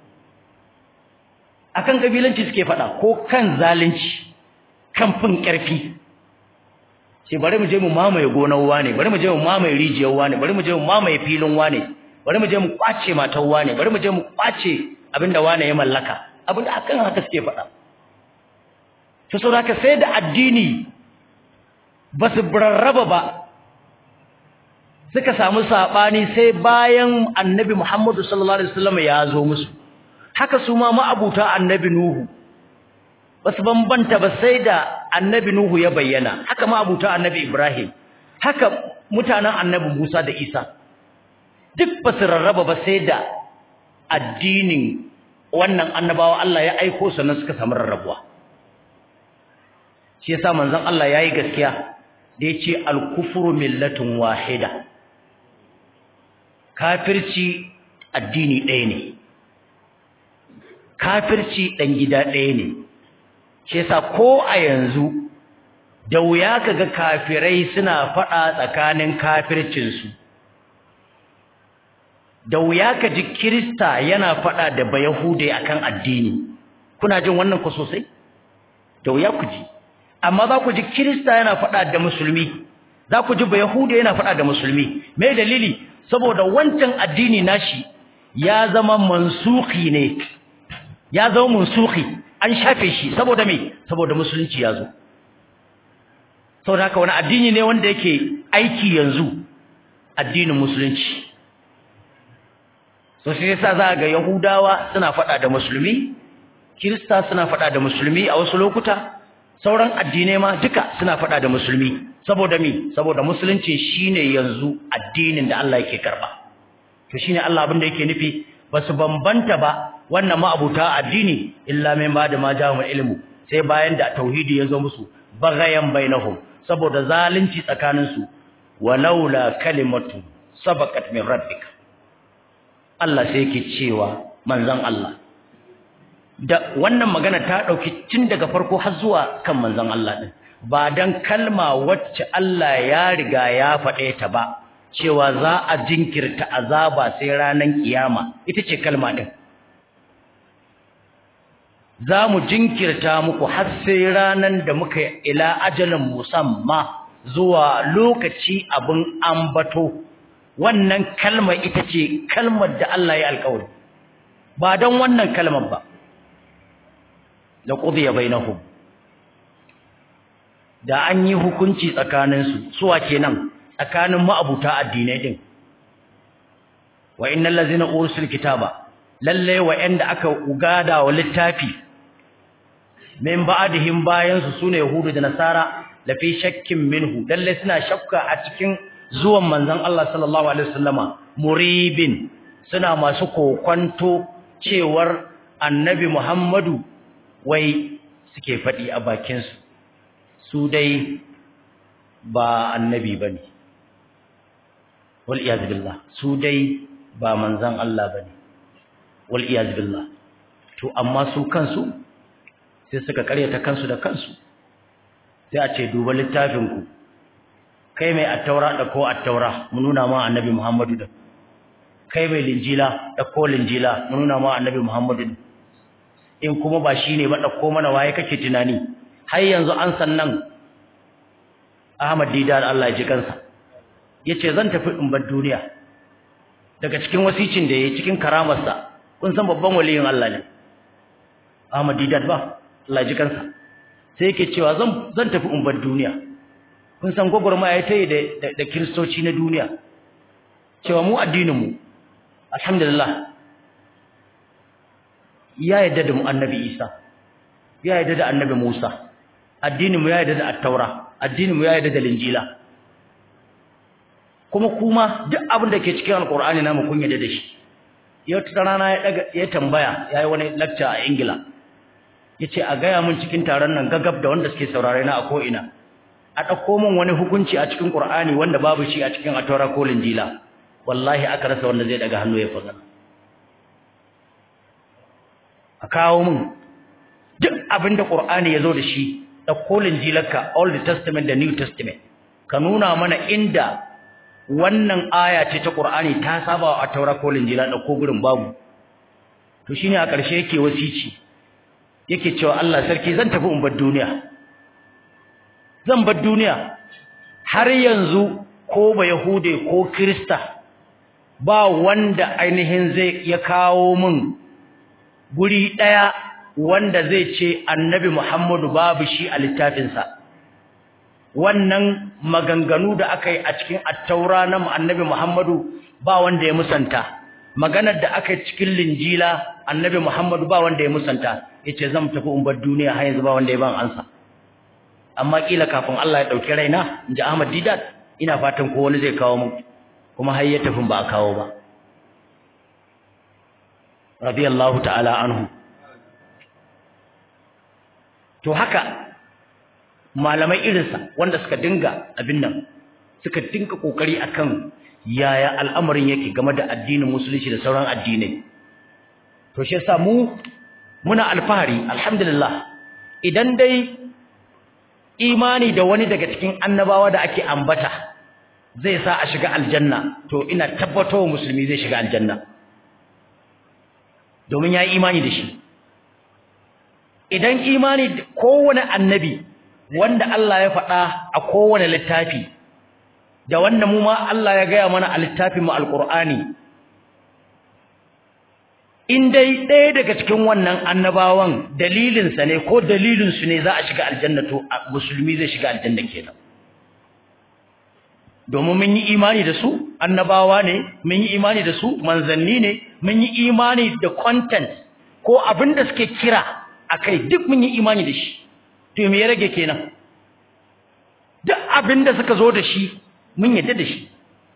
Speaker 1: akan ƙabilanci suke faɗa ko kan zalunci kan fin ƙarfi sai bari mu je mu mamaye gonar wane bari mu je mu mamaye rijiyar wane bari mu je mu mamaye filin wane bari mu je mu kwace matar wane bari mu je mu kwace abinda wane ya mallaka abinda akan haka suke faɗa to saboda sai da addini ba su rarraba ba suka samu sabani sai bayan annabi Muhammadu sallallahu alaihi wasallam ya zo musu haka su ma ma'abuta annabi Nuhu ba su bambanta ba sai da annabi Nuhu ya bayyana haka ma'abuta annabi Ibrahim haka mutanen annabi Musa da Isa duk ba su rarraba ba sai da addinin wannan annabawa Allah ya aiko sannan suka samu rarrabuwa shi yasa manzon Allah yayi gaskiya da yace al-kufru millatun wahida kafirci addini ɗaya ne kafirci dan gida ɗaya ne shi yasa ko a yanzu da wuya kaga kafirai suna faɗa tsakanin kafircinsu da wuya ka ji kirista yana faɗa da bayahude akan addini kuna jin wannan ku sosai da wuya ku ji amma za ku ji kirista yana faɗa da musulmi za ku ji bayahude yana faɗa da musulmi me dalili saboda wancan addini nashi ya zama mansuki ne ya zama mansuki an shafe shi saboda me saboda musulunci ya zo saboda haka wani addini ne wanda yake aiki yanzu addinin musulunci so shi yasa za ga yahudawa suna faɗa da musulmi kirista suna faɗa da musulmi a wasu lokuta sauran addinai ma duka suna faɗa da musulmi saboda me saboda musulunci shine yanzu addinin da Allah yake karba to shine Allah abin da yake nufi basu bambanta ba wannan ma'abuta addini illa min ba da ma jahumul ilmu sai bayan da tauhidi ya zo musu bagayan bainahum saboda zalunci tsakaninsu walaula kalimatu sabaqat min rabbika Allah sai yake cewa manzon Allah da wannan magana ta dauki tun daga farko har zuwa kan manzon Allah din ba dan kalma wacce Allah ya riga ya faɗe ta ba cewa za a jinkirta azaba sai ranan kiyama ita ce kalma din za mu jinkirta muku har sai ranan da muka ila ajalin musamma zuwa lokaci abin ambato wannan kalmar ita ce kalmar da Allah ya alƙawari ba don wannan kalmar ba da qudiya bainahum da an yi hukunci tsakaninsu suwa kenan tsakanin ma'abuta addinai din wa innal ladzina ursil kitaba lalle wa'anda aka ugada wa littafi min ba'dihim bayan su sune yahudu da nasara la fi shakkin minhu lalle suna shakka a cikin zuwan manzon Allah sallallahu alaihi wasallama muribin suna masu kokwanto cewar annabi Muhammadu wai suke faɗi a bakin su su dai ba annabi bane wal iyaz billah su dai ba manzon Allah bane wal iyaz billah to amma su kansu sai suka karyata kansu da kansu sai a ce duba littafin ku kai mai attaura da ko attaura mu nuna ma annabi Muhammadu da kai mai linjila da ko linjila mu nuna ma annabi Muhammadu in kuma ba shine ba dauko mana waye kake tunani har yanzu an sannan Ahmad Didar Allah ya ji kansa yace zan tafi in bar duniya daga cikin wasicin da yayi cikin karamarsa kun san babban waliyin Allah ne Ahmad Didar ba Allah ya ji kansa sai yake cewa zan zan tafi in bar duniya kun san gogormaya ta yi da da kristoci na duniya cewa mu addinin mu alhamdulillah ya yadda da mu annabi Isa ya yadda da annabi Musa addinin mu ya yadda da at-taura addinin mu ya yadda da linjila kuma kuma duk abin da ke cikin alqur'ani namu kun yadda da shi yau ta rana ya daga ya tambaya yayi wani lecture a Ingila yace a gaya mun cikin taron nan gagab da wanda suke saurare na a ko ina a dauko mun wani hukunci a cikin qur'ani wanda babu shi a cikin at-taura ko linjila wallahi aka rasa wanda zai daga hannu ya faga a kawo mun duk abinda qur'ani yazo da shi da kolin jilarka old testament da new testament ka nuna mana inda wannan aya ce ta qur'ani ta saba a taura kolin jila da ko gurin babu to shine a ƙarshe yake wasici yake cewa Allah sarki zan tafi in bar duniya zan bar duniya har yanzu ko ba yahude ko krista ba wanda ainihin zai ya kawo min guri daya wanda zai ce annabi Muhammadu babu shi a littafinsa wannan maganganu da aka yi a cikin attaura na annabi Muhammadu ba wanda ya musanta maganar da aka yi cikin linjila annabi Muhammadu ba wanda ya musanta yace zan tafi umbar duniya har yanzu ba wanda ya ban ansa amma kila kafin Allah ya dauki raina inji Ahmad Didat ina fatan ko wani zai kawo mu kuma har ya tafi ba a kawo ba radiyallahu ta'ala anhu to haka malamai irinsa wanda suka dinga abin nan suka dinga kokari akan yaya al'amarin yake game da addinin musulunci da sauran addinai to shi yasa mu muna alfahari alhamdulillah idan dai imani da wani daga cikin annabawa da ake ambata zai sa a shiga aljanna to ina tabbatar musulmi zai shiga aljanna domin ya yi imani da shi idan imani kowane annabi wanda Allah ya faɗa a kowane littafi da wanda mu ma Allah ya gaya mana a littafin mu alqur'ani in dai ɗaya daga cikin wannan annabawan dalilinsa ne ko dalilinsu ne za a shiga aljanna to musulmi zai shiga aljanna kenan domin mun yi imani da su annabawa ne mun yi imani da su manzanni ne mun yi imani da content ko abin da suke kira akai duk mun yi imani da shi to me ya rage kenan duk abin da suka zo da shi mun yadda da shi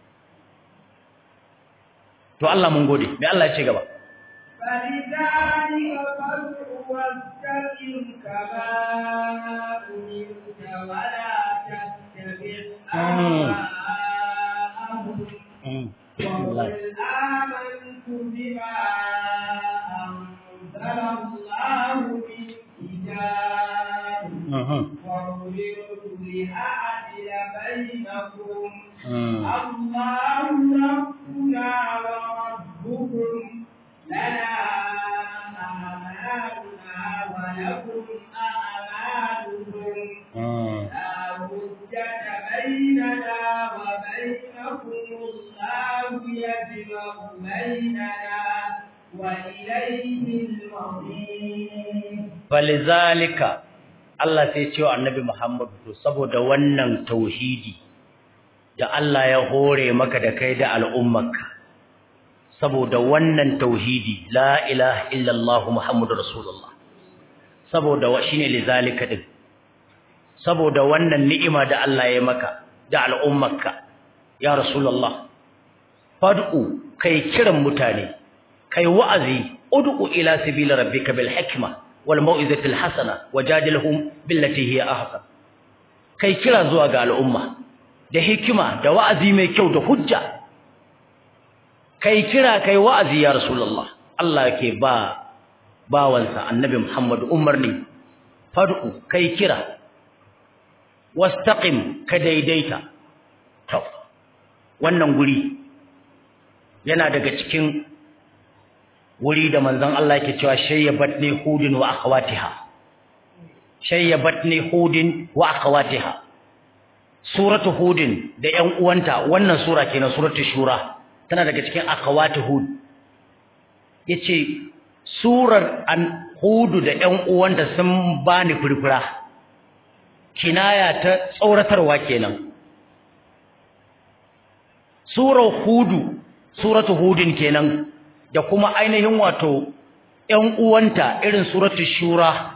Speaker 1: to Allah mun gode me Allah ya ce gaba
Speaker 2: فلذلك فادع واستقم كما أمرت ولا تتبع أهواءهم وقل آمنت بما أنزل الله من كتاب وأمرت لأعدل بينكم الله ربنا وربكم لنا أعمالنا ولكم أعمالكم لا حجة بيننا وبينكم الله يجمع بيننا وإليه المصير
Speaker 1: فلذلك Allah sai ce wa Annabi Muhammad to saboda wannan tauhidi da Allah ya hore maka da kai da al'ummarka saboda wannan tauhidi la ilaha illallah muhammadur rasulullah saboda wa shine lizalika din saboda wannan ni'ima da Allah ya maka da al'ummarka ya rasulullah fad'u kai kiran mutane kai wa'azi ud'u ila sabili rabbika bil hikma wal mau'izati al hasana wajadilhum billati hiya ahsan kai kira zuwa ga al'umma da hikima da wa'azi mai kyau da hujja kai kira kai wa'azi ya rasulullah Allah yake ba bawansa annabi Muhammad umarni fad'u kai kira wastaqim ka daidaita to wannan guri yana daga cikin wuri da manzon Allah yake cewa shayyabatni hudin wa akhawatiha shayyabatni hudin wa akhawatiha suratu hudin da ƴan uwanta wannan sura kenan suratu shura tana daga cikin akhawati hud yace surar an hudu da ƴan uwanta sun bani furfura kinaya ta tsauratarwa kenan surar hudu suratu hudin kenan da kuma ainihin wato ƴan uwanta irin suratu shura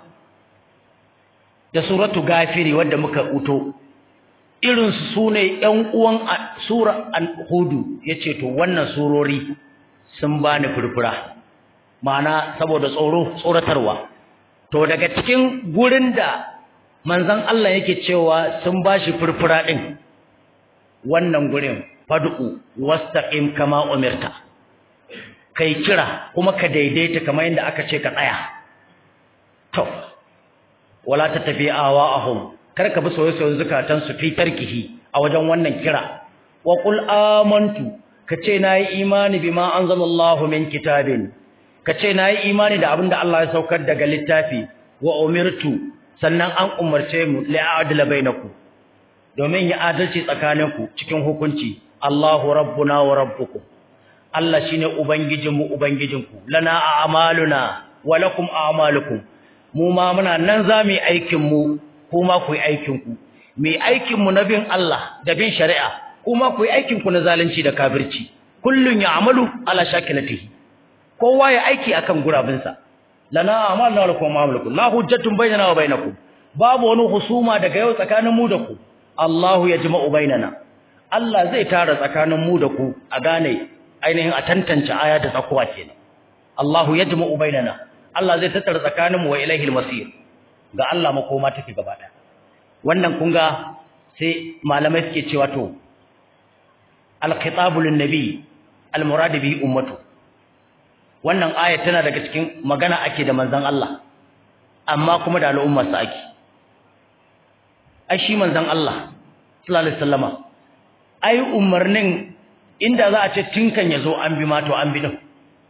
Speaker 1: da suratu gafiri wadda muka uto irin su sune ƴan uwan sura al-hudu yace to wannan surori sun bani furfura ma'ana saboda tsoro tsoratarwa to daga cikin gurin da manzon Allah yake cewa sun bashi furfura din wannan gurin fad'u wastaqim kama umirta kai kira kuma ka daidaita kamar yadda aka ce ka tsaya to wala tattabi awa'ahum kar ka bi soyayyen zakatan su fi tarkihi a wajen wannan kira wa qul amantu kace nayi imani bima anzalallahu min kitabin kace nayi imani da abinda Allah ya saukar daga littafi wa umirtu sannan an umarce mu li'adla bainakum domin ya adalci tsakaninku cikin hukunci Allahu rabbuna wa rabbukum Allah shine ubangijinmu ubangijinku lana a'maluna wa lakum a'malukum mu ma muna nan zamu yi aikin mu kuma ku yi aikin ku mai aikin mu na bin Allah da bin shari'a kuma ku yi aikin ku na zalunci da kafirci kullun ya'malu ala shakilatihi kowa ya aiki akan gurabinsa lana a'maluna wa lakum a'malukum la hujjatun bainana wa bainakum babu wani husuma daga yau tsakanin mu da ku Allahu yajma'u bainana Allah zai tara tsakanin mu da ku a gane ainihin a tantance aya da tsakuwa kenan Allahu yajma'u bainana Allah zai tattara tsakanin mu wa ilaihil masir ga Allah makoma take gaba daya wannan kun ga sai malamai suke cewa to al-khitabu lin-nabi al-murad bihi ummatu wannan aya tana daga cikin magana ake da manzon Allah amma kuma da al'ummar sa ake ai shi manzon Allah sallallahu alaihi wasallama ai umarnin inda za a ce tinkan yazo an bi ma to an bi din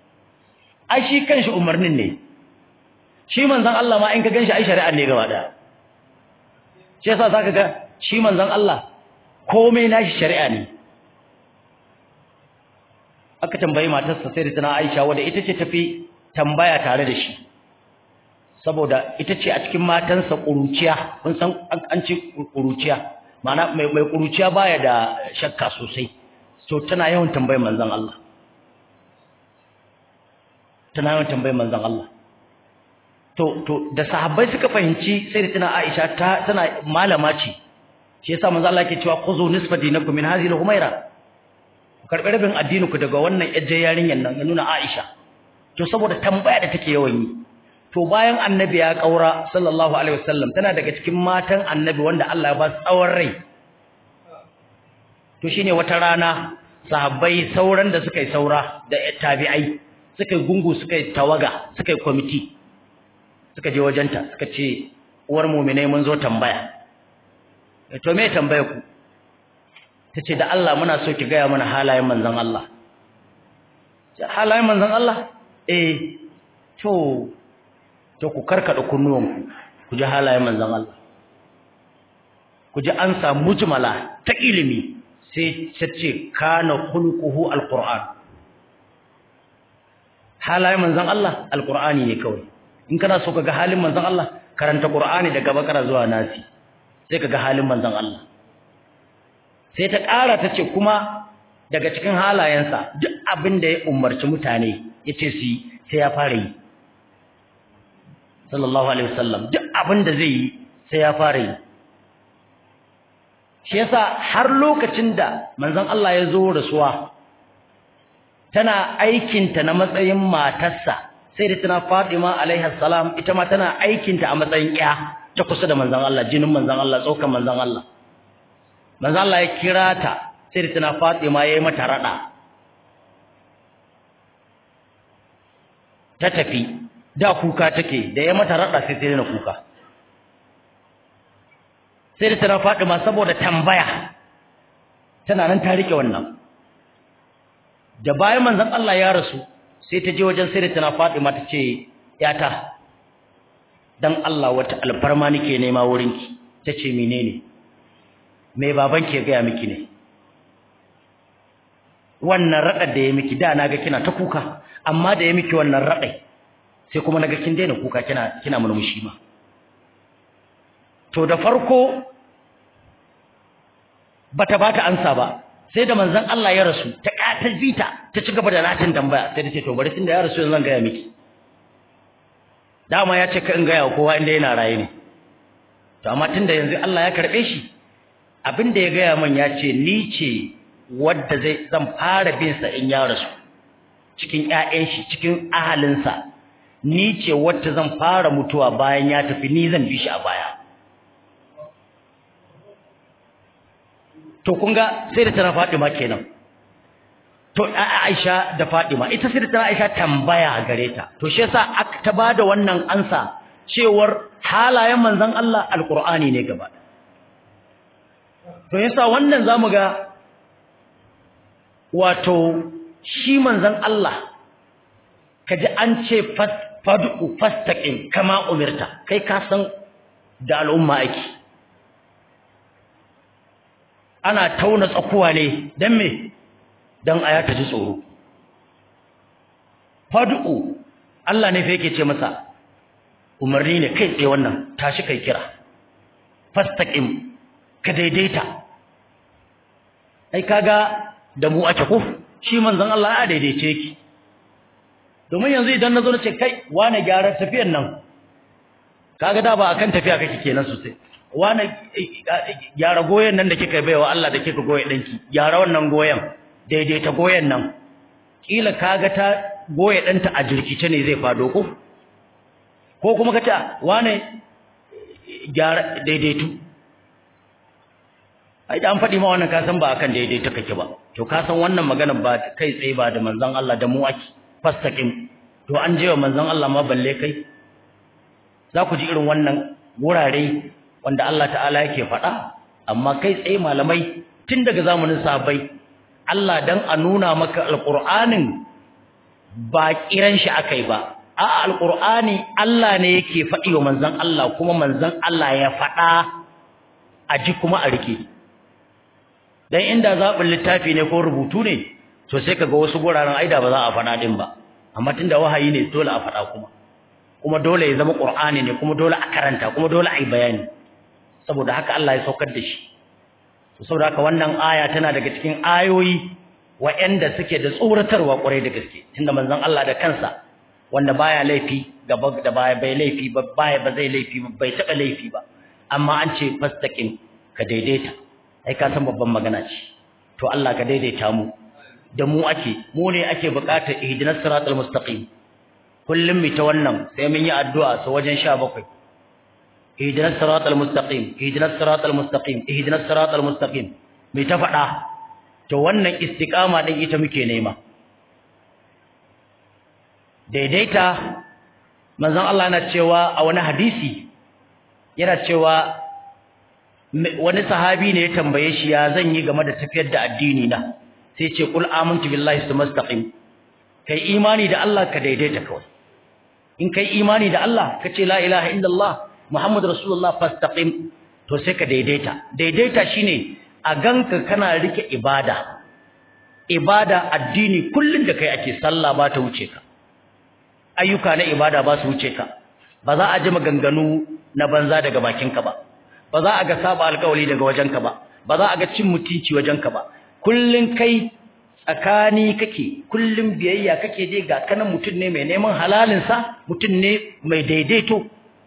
Speaker 1: ai shi kanshi umarnin ne shi manzon Allah ma in ka ganshi ai shari'a ne gaba daya shi yasa zaka ga shi manzon Allah komai nashi shari'a ne aka tambayi matarsa sai da tana Aisha wanda ita ce tafi tambaya tare da shi saboda ita ce a cikin matansa kuruciya kun san an ce kuruciya ma'ana mai mai kuruciya baya da shakka sosai to tana yawan tambayar manzon Allah tana yawan tambayar manzon Allah to to da sahabbai suka fahimci sai da tana Aisha ta tana malama ce shi yasa manzon Allah yake cewa khuzu nisfa dinakum min hadhihi al-humaira karbi rabin addini ku daga wannan yajje yarinyan nan ya nuna Aisha to saboda tambaya da take yawan yi to bayan annabi ya kaura sallallahu alaihi wasallam tana daga cikin matan annabi wanda Allah ya ba tsawon rai to shine wata rana sahabbai sauran da suka yi saura da tabi'ai suka yi gungu suka yi tawaga suka yi committee suka je wajenta suka ce uwar mu'minai mun zo tambaya to me tambaya ku tace da Allah muna so ki gaya mana halayen manzon Allah halayen manzon Allah eh to to ku karkada kunnuwanku ku ji halayen manzon Allah ku ji an samu mujmala ta ilimi sai tace kana khulquhu alquran halayen manzon Allah alqurani ne kawai in kana so kaga halin manzon Allah karanta qur'ani daga bakara zuwa nasi sai kaga halin manzon Allah sai ta ƙara ta ce kuma daga cikin halayensa duk abin da ya umarci mutane ya ce su yi sai ya fara yi sallallahu alaihi wasallam duk abin da zai yi sai ya fara yi shi yasa har lokacin da manzon Allah ya zo rasuwa tana aikinta na matsayin matarsa sai da tana Fatima alaiha salam ita ma tana aikinta a matsayin ƴa ta kusa da manzon Allah jinin manzon Allah tsokan manzon Allah manzo Allah ya kira ta sai da tana Fatima yayi mata rada ta tafi da kuka take da ya mata rada sai sai na kuka sai da tana Fatima saboda tambaya tana nan ta rike wannan da bayan manzon Allah ya rasu sai ta je wajen sai tana Fatima ta ce yata dan Allah wata alfarma nake nema wurinki tace menene me baban ke ga miki ne wannan radar da ya miki da naga kina ta kuka amma da ya miki wannan radai sai kuma naga kin daina kuka kina kina murmushi ma to da farko bata bata ansa ba sai da manzon Allah ya rasu ta katar bita ta ci gaba da natin tambaya sai ta ce to bari tunda ya rasu yanzu zan ga miki dama ya ce ka in gaya kowa inda yana raye ne to amma tunda yanzu Allah ya karbe shi abin da ya gaya min ya ce ni ce wadda zai zan fara bin sa in ya rasu cikin ƴaƴan shi cikin ahalinsa ni ce wadda zan fara mutuwa bayan ya tafi ni zan bi shi a baya to kun ga sai da tana Fatima kenan to Aisha da Fatima ita sai da tana Aisha tambaya gare ta to shi yasa aka ta bada wannan ansa cewar halayen manzon Allah alqur'ani ne gaba to yasa wannan zamu ga wato shi manzon Allah kaji an ce fad'u fastaqim kama umirta kai ka san da al'umma ake ana tauna tsakuwa ne dan me dan aya ta ji tsoro fad'u Allah ne fa yake ce masa umarni ne kai tsaye wannan tashi kai kira fastaqim ka daidaita ai kaga da mu ake ko shi manzon Allah ya daidaice ki domin yanzu idan nazo na ce kai wane gyara tafiyan nan kaga da ba akan tafiya kake kenan sosai wane gyara goyen nan da kika baiwa Allah da kika goye danki gyara wannan goyen daidaita goyen nan kila kaga ta goye danta a jirkice ne zai fado ko ko kuma kace wane gyara daidaitu ai da an faɗi ma wannan ka san ba akan daidaita kake ba to ka san wannan magana ba kai tsaye ba da manzon Allah da mu ake fastaqim to an je wa manzon Allah ma balle kai za ku ji irin wannan wurare wanda Allah ta'ala yake faɗa amma kai tsaye malamai tun daga zamanin sahabbai Allah dan a nuna maka alqur'anin ba kiran shi akai ba a alqur'ani Allah ne yake faɗi wa manzon Allah kuma manzon Allah ya faɗa a ji kuma a rike dan inda zaɓin littafi ne ko rubutu ne to sai kaga wasu guraren aida ba za a faɗa din ba amma tunda wahayi ne dole a faɗa kuma kuma dole ya zama qur'ani ne kuma dole a karanta kuma dole a yi bayani saboda haka Allah ya saukar da shi to saboda haka wannan aya tana daga cikin ayoyi waɗanda suke da tsoratarwa ƙwarai da gaske tunda manzon Allah da kansa wanda baya laifi gaba da baya bai laifi ba baya ba zai laifi ba bai taɓa laifi ba amma an ce fastaqim ka daidaita ai ka san babban magana ce to Allah ka daidaita mu da mu ake mu ne ake buƙatar ihdinas siratal mustaqim kullum mu ta wannan sai mun yi addu'a sa wajen 17 ihdinas siratal mustaqim ihdinas siratal mustaqim ihdinas siratal mustaqim mai ta faɗa to wannan istiqama din ita muke nema daidaita manzon Allah yana cewa a wani hadisi yana cewa wani sahabi ne ya tambaye shi ya zan yi game da tafiyar da addini na sai ce kul amantu billahi sumastaqim kai imani da Allah ka daidaita kawai in kai imani da Allah ka ce la ilaha illallah muhammad rasulullah fastaqim to sai ka daidaita daidaita shine a ganka kana rike ibada ibada addini kullun da kai ake sallah ba ta wuce ka ayyuka na ibada ba su wuce ka ba za a ji maganganu na banza daga bakinka ba ba za a ga saba alƙawari daga wajenka ba ba za a ga cin mutunci wajenka ba kullun kai tsakani kake kullun biyayya kake je ga kanan mutum ne mai neman halalin sa mutum ne mai daidaito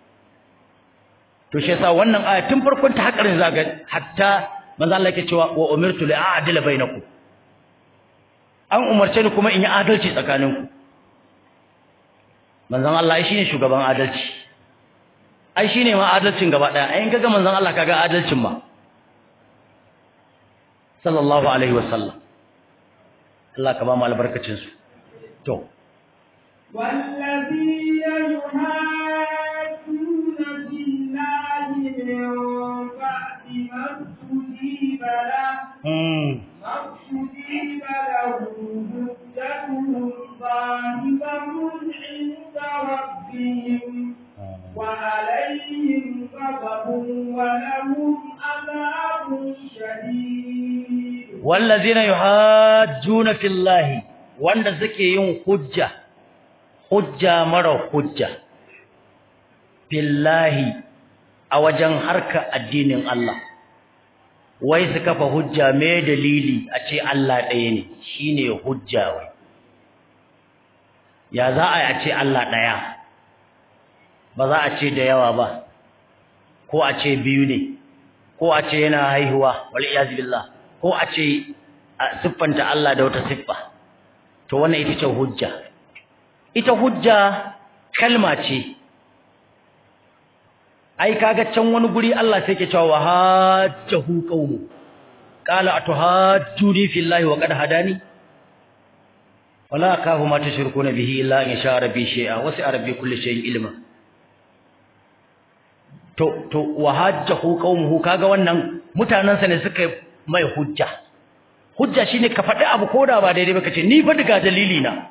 Speaker 1: to shi yasa wannan aya tun farkon ta hakarin zaga hatta manzo Allah yake cewa wa umirtu li a'dila bainakum an umarce ni kuma in yi adalci tsakaninku manzon Allah shi ne shugaban adalci ai shine ma adalcin gaba daya ai in kaga manzon Allah kaga adalcin ma sallallahu alaihi wasallam Allah ka ba mu albarkacin su to
Speaker 2: والذين يحاجون في الله من بعد ما استجيب له
Speaker 1: mm
Speaker 2: ما استجيب له حجتهم ظاهرة ولهم عذاب شديد
Speaker 1: والذين يحاجون في الله wanda suke yin hujja hujja mara hujja billahi a wajen harka addinin Allah wai su kafa hujja me dalili a ce Allah ɗaya ne shine hujja wai ya za a yi a ce Allah ɗaya ba za a ce da yawa ba ko a ce biyu ne ko a ce yana haihuwa wal iyaz billah ko a ce a siffanta Allah da wata siffa to wannan ita ce hujja ita hujja kalma ce ai kaga can wani guri Allah sai ke cewa hajjahu qaumu qala atuhajjuni fillahi wa qad hadani wala akahu ma tushrikuna bihi illa in sha rabbi shay'a wa sa rabbi kulli shay'in ilma to to wa hajjahu qaumuhu kaga wannan mutanansa ne suka mai hujja hujja shine ka faɗi abu koda ba daidai ba kace ni fa daga dalili na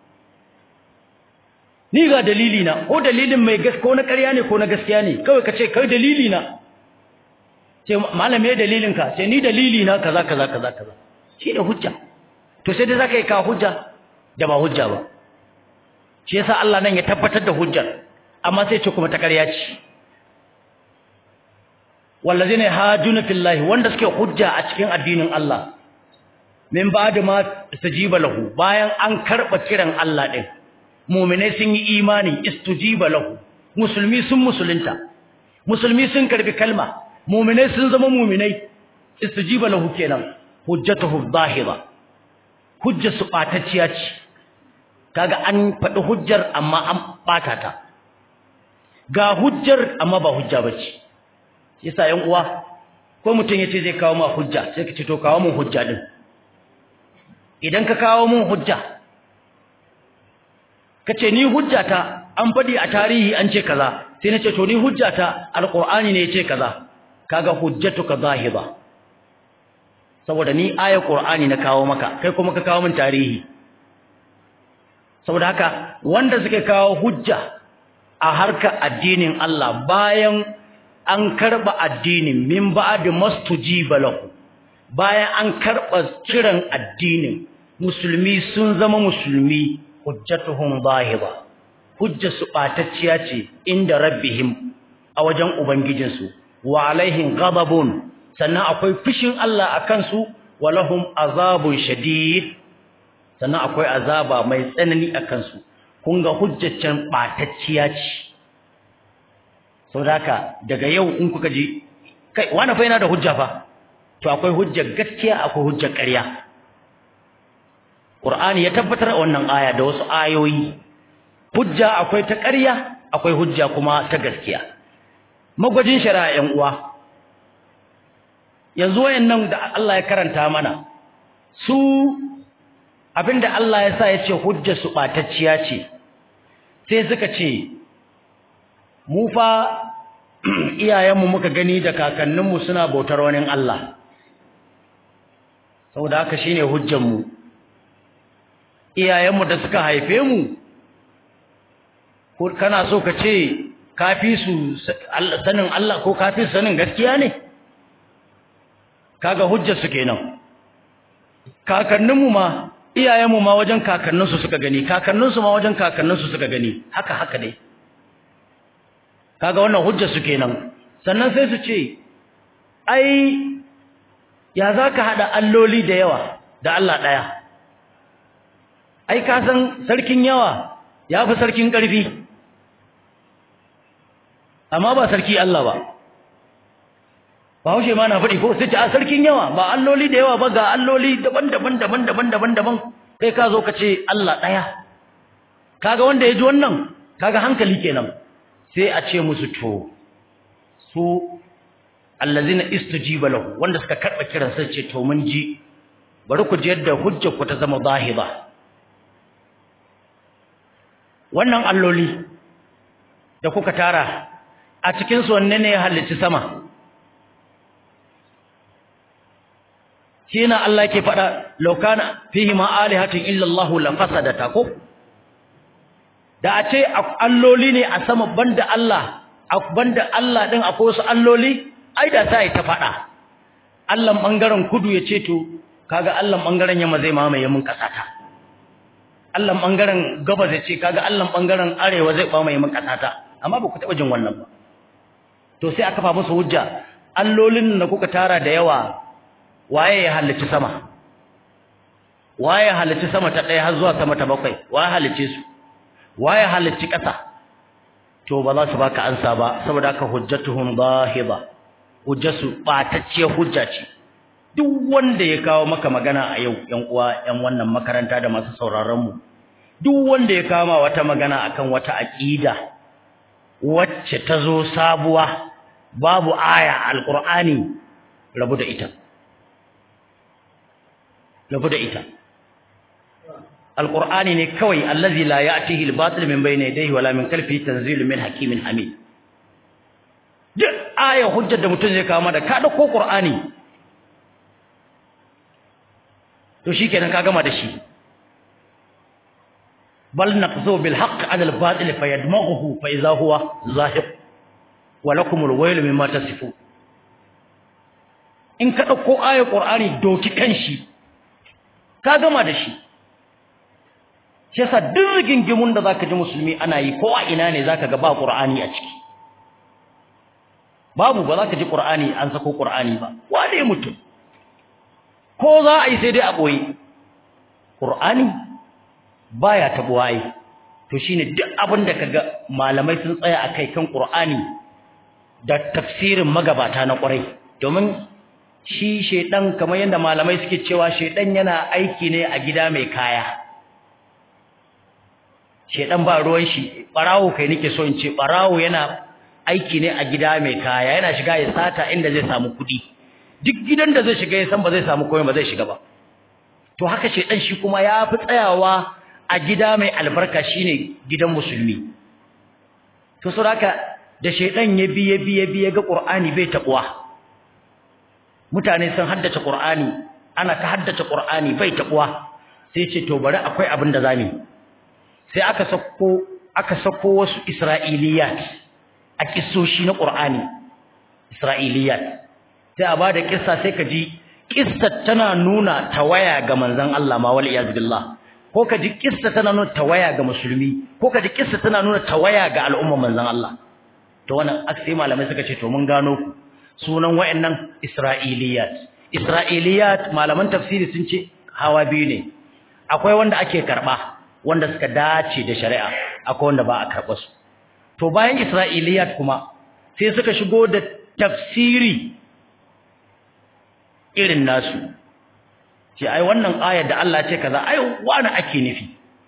Speaker 1: ni ga dalili na ko dalilin mai gas ko na ƙarya ne ko na gaskiya ne kawai kace kai dalili na ce malam me dalilin ka ce ni dalili na kaza kaza kaza kaza shine hujja to sai dai zaka yi ka hujja da ba hujja ba shi yasa Allah nan ya tabbatar da hujjar amma sai ce kuma ta ƙarya ce wallazina hajuna fillahi wanda suke hujja a cikin addinin Allah min ba'da ma istajiba lahu bayan an karba kiran Allah din mu'minai sun yi imani istujiba lahu musulmi sun musulunta musulmi sun karbi kalma mu'minai sun zama mu'minai istujiba lahu kenan hujjatuhu zahira hujjar su batacciya ce kaga an faɗi hujjar amma an bata ta ga hujjar amma ba hujja bace yasa yan uwa ko mutum yace zai kawo ma hujja sai ka ce to kawo mun hujja din idan ka kawo mun hujja kace ni hujjata an fadi a tarihi an ce kaza sai nace to ni hujjata alqur'ani ne yace kaza kaga hujjatuka zahira saboda ni ayar qur'ani na kawo maka kai kuma ka kawo min tarihi saboda haka wanda suke kawo hujja a harkar addinin Allah bayan an karba addinin min ba'd mastujiba lahu bayan an karba kiran addinin musulmi sun zama musulmi hujjatuhum zahira hujja su batacciya ce inda rabbihim a wajen ubangijinsu wa alaihim ghadabun sannan akwai fushin Allah akan su walahum azabun shadid sannan akwai azaba mai tsanani akan su kun ga hujjaccen batacciya ce saboda daga yau in kuka ji kai wani fa yana da hujja fa to akwai hujjar gaskiya akwai hujjar ƙarya Qur'ani ya tabbatar wannan aya da wasu ayoyi hujja akwai ta ƙarya akwai hujja kuma ta gaskiya magwajin shari'a ƴan uwa yanzu wayannan da Allah ya karanta mana su abinda Allah ya sa ya ce hujjar su batacciya ce sai suka ce mu fa iyayenmu muka gani da kakanninmu suna bautar wani Allah saboda haka shine hujjar mu iyayenmu da suka haife mu ko kana so ka ce kafi su sanin Allah ko kafi su sanin gaskiya ne kaga hujjar su kenan kakanninmu ma iyayenmu ma wajen kakanninsu suka gani kakanninsu ma wajen kakanninsu suka gani haka haka dai kaga wannan hujjar su kenan sannan sai su ce ai ya zaka hada alloli da yawa da Allah daya ai ka san sarkin yawa yafi sarkin karfi amma ba sarki Allah ba Bahaushe ma na faɗi ko sai ce a sarkin yawa ba alloli da yawa ba ga alloli daban-daban daban-daban daban-daban kai ka zo ka ce Allah ɗaya kaga wanda ya ji wannan kaga hankali kenan sai a ce musu to su allazina istujiba lahu wanda suka karba kiran sai ce to mun ji bari ku ji yadda hujjar ku ta zama zahiba wannan alloli da kuka tara a cikin su wanne ne ya halicci sama shi na Allah ke faɗa laukana fihi ma alihatin illa Allah la fasadata ko da a ce alloli ne a sama banda Allah banda Allah din akwai wasu alloli ai da sai ta faɗa Allah bangaren kudu ya ce to kaga Allah bangaren yamma zai mamaye mun kasata Allah bangaren gabas ya ce kaga Allah bangaren arewa zai mamaye mun kasata amma ba ku taba jin wannan ba to sai aka fa musu hujja allolin da kuka tara da yawa waye ya halicci sama waye halicci sama ta ɗaya har zuwa sama ta bakwai waye halicce su waye halicci ƙasa to ba za su baka ansa ba saboda haka hujjatuhum zahiba hujjatu batacce hujja ce duk wanda ya kawo maka magana a yau ƴan uwa ƴan wannan makaranta da masu sauraron mu duk wanda ya kawo wata magana akan wata aqida wacce ta zo sabuwa babu aya alqur'ani rabu da ita rabu da ita alqur'ani ne kawai allazi la ya'tihi al-batil min bayni yadayhi wala min khalfihi tanzilun min hakimin hamid duk aya hujjar da mutum zai kawo da ka dauko qur'ani to shikenan ka gama da shi bal naqzu bil haqq 'ala al-batil fayadmaghuhu fa idha huwa zahiq wa lakum al-wayl mimma tasifun in ka dauko aya qur'ani doki kanshi ka gama da shi shi yasa duk rigingimun da zaka ji musulmi ana yi ko a ina ne zaka ga ba qur'ani a ciki babu ba zaka ji qur'ani an sako qur'ani ba wane mutum ko za a yi sai dai a boye qur'ani baya tabuwa yi to shine duk abin da kaga malamai sun tsaya akai kan qur'ani da tafsirin magabata na ƙwarai domin shi shedan kamar yadda malamai suke cewa shedan yana aiki ne a gida mai kaya shedan ba ruwan shi barawo kai nake so in ce barawo yana aiki ne a gida mai kaya yana shiga ya sata inda zai samu kudi duk gidan da zai shiga ya san ba zai samu komai ba zai shiga ba to haka shedan shi kuma ya fi tsayawa a gida mai albarka shine gidan musulmi to saboda da shedan ya bi ya bi ya bi ya ga qur'ani bai tabuwa mutane sun haddace qur'ani ana ta haddace qur'ani bai tabuwa sai ce to bari akwai abin da zamu sai aka sako aka sako wasu isra'iliyat a kissoshi na qur'ani isra'iliyat sai a bada kissa sai ka ji kissar tana nuna tawaya ga manzon Allah ma wal iyaz billah ko ka ji kissa tana nuna tawaya ga musulmi ko ka ji kissa tana nuna tawaya ga al'umma manzon Allah to wannan aksai malamai suka ce to mun gano ku sunan wayannan isra'iliyat isra'iliyat malaman tafsiri sun ce hawa biyu ne akwai wanda ake karba wanda suka dace da shari'a akwai wanda ba a karba su to bayan isra'iliyat kuma sai suka shigo da tafsiri irin nasu ce ai wannan ayar da Allah ce kaza ai wani ake nufi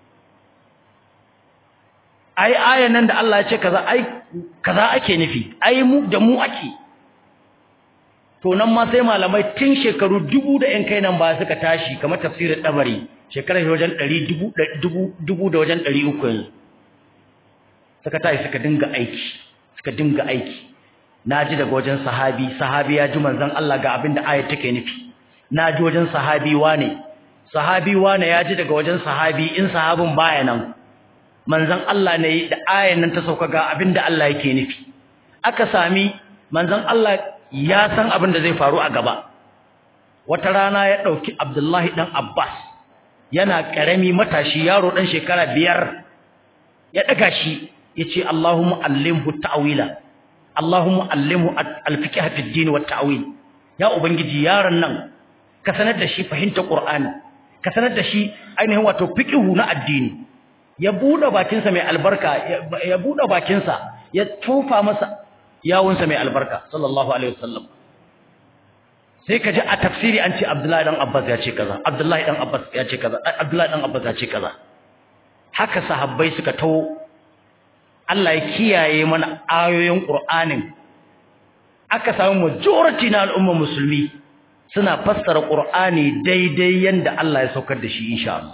Speaker 1: ai ayan nan da Allah ya ce kaza ai kaza ake nufi ai mu da mu ake to nan ma sai malamai tun shekaru dubu da yan kai nan ba suka tashi kamar tafsirin dabari shekarar wajen ɗari dubu dubu dubu da wajen ɗari uku yanzu suka tashi suka dinga aiki suka dinga aiki na ji daga wajen sahabi sahabi ya ji manzon Allah ga abin da ayat take nufi na ji wajen sahabi wane sahabi wane ya ji daga wajen sahabi in sahabin baya nan manzon Allah ne da ayan nan ta sauka ga abin da Allah yake nufi aka sami manzon Allah ya san abin da zai faru a gaba wata rana ya dauki Abdullahi dan Abbas yana karami matashi yaro dan shekara biyar ya daga shi yace Allahumma allimhu ta'wila Allahumma allimhu al-fiqh fi ad-din wa at-ta'wil ya ubangiji yaron nan ka sanar da shi fahimta Qur'ani ka sanar da shi ainihin wato fiqhu na addini ya bude bakinsa mai albarka ya bude bakinsa ya tofa masa yawunsa mai albarka sallallahu alaihi wasallam sai ka ji a tafsiri an ce Abdullahi dan Abbas ya ce kaza Abdullahi dan Abbas ya ce kaza Abdullahi dan Abbas ya ce kaza haka sahabbai suka tawo Allah ya kiyaye mana ayoyin Qur'anin aka samu majority na al'umma musulmi suna fassara Qur'ani daidai yanda Allah ya saukar da shi insha Allah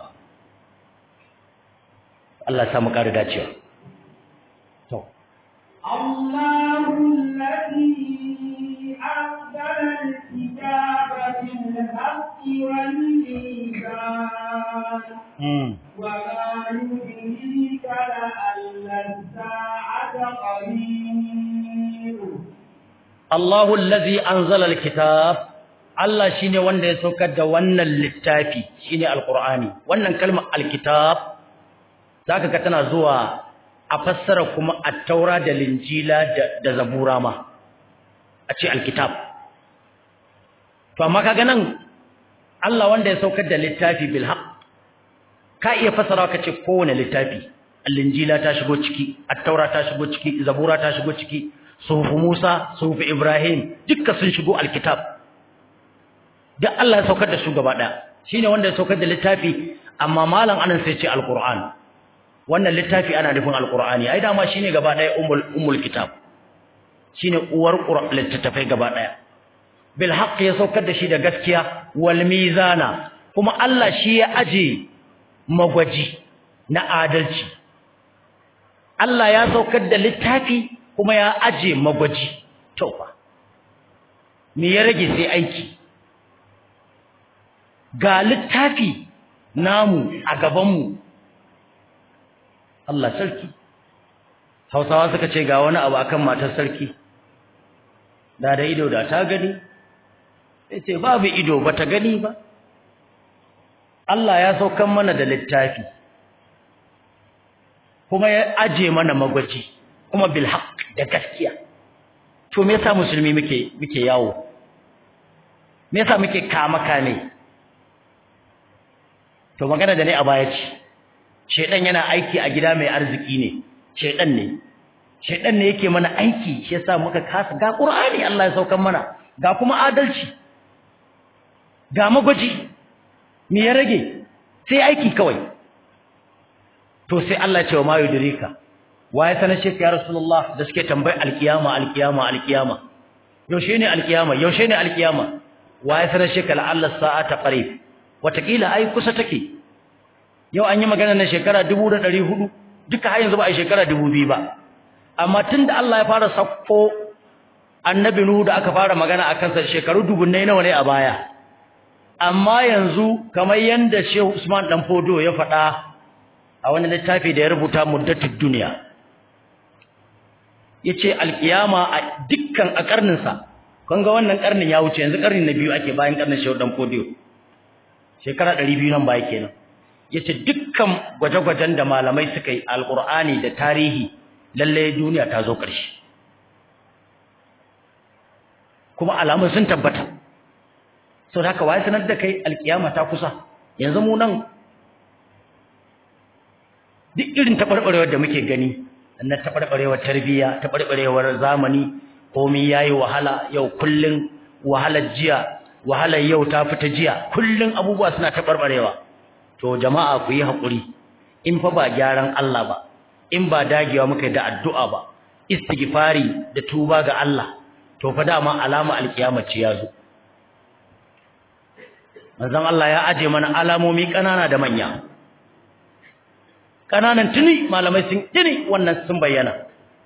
Speaker 1: Allah ya samu ƙara dacewa to
Speaker 2: الله الذي أنزل الكتاب بالحق والميزان
Speaker 1: mm
Speaker 2: وما يدريك لعل الساعة قريب
Speaker 1: Allahu allazi anzala alkitab Allah shine wanda ya saukar da wannan littafi shine alqur'ani wannan kalmar alkitab zaka ga tana zuwa a fassara kuma at-taura da linjila da, da zabura ma a ce alkitab to amma kaga nan Allah wanda ya saukar da littafi bil haqq ka iya fassara ka ce kowane littafi al-injila ta shigo ciki at-taura ta shigo ciki zabura ta shigo ciki suhufu Musa suhufu Ibrahim dukkan sun shigo alkitab duk Allah ya saukar da su gaba daya shine wanda ya saukar da littafi amma malam anan sai ce alquran wannan littafi ana nufin alqurani ai dama shine gaba daya ummul ummul kitab shine uwar qur'an littafai gaba daya bil haqq ya saukar da shi da gaskiya wal mizana kuma Allah shi ya aje magwaji na adalci Allah ya saukar da littafi kuma ya aje magwaji to fa me ya rage sai aiki ga littafi namu a gabanmu Allah sarki Hausawa suka ce ga wani abu akan matar sarki da da ido da ta gani yace babu ido bata gani ba Allah ya saukan mana da littafi kuma ya aje mana magwaji kuma bil haqq da gaskiya to me yasa musulmi muke muke yawo me yasa muke kama kame to magana da ne a baya ce shedan yana aiki a gida mai arziki ne shedan ne shedan ne yake mana aiki shi yasa muka kasa ga qur'ani Allah ya saukan mana ga kuma adalci ga magwaji me ya rage sai aiki kawai to sai Allah ya ce wa ma yudrika waye sanar shi ya rasulullah da suke tambayi alkiyama alkiyama alkiyama yaushe ne alkiyama yaushe ne alkiyama waye sanar shi kala Allah sa'ata qarib watakila ai kusa take yau an yi magana na shekara 1400 duka har yanzu ba a shekara 2000 ba amma tunda Allah ya fara sakko annabi nuhu da aka fara magana akan sa shekaru dubunnai nawa ne a baya amma yanzu kamar yanda Shehu Usman dan Fodo ya faɗa a wani littafi da ya rubuta muddatud duniya yace alkiyama a dukkan a karnin sa kun ga wannan karnin ya wuce yanzu karnin na biyu ake bayan karnin Shehu dan Fodo shekara 200 nan baya kenan yace dukkan gwaje-gwajen da malamai suka yi alqur'ani da tarihi lalle duniya ta zo ƙarshe kuma alamun sun tabbata sau da haka waye sanar da kai alkiyama ta kusa yanzu mu nan duk irin taɓarɓarewar da muke gani na taɓarɓarewar tarbiyya taɓarɓarewar zamani komai yayi wahala yau kullun wahalar jiya wahalar yau ta fita jiya kullun abubuwa suna taɓarɓarewa to jama'a ku yi haƙuri in fa ba gyaran Allah ba in ba dagewa muka da addu'a ba istighfari da tuba ga Allah to fa dama alama alkiyama ce yazo manzon Allah ya aje mana alamomi kanana da manya kananan tuni malamai sun tuni wannan sun bayyana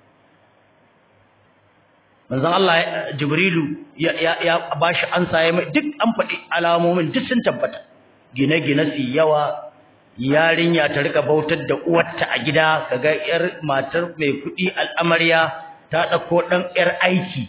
Speaker 1: manzon Allah Jibrilu ya ya, ya bashi ansa ya duk an faɗi alamomin duk sun tabbata gine-gine su yawa yarinya ta rika bautar da uwarta a gida kaga yar matar mai kuɗi al'amarya ta ɗauko ɗan yar aiki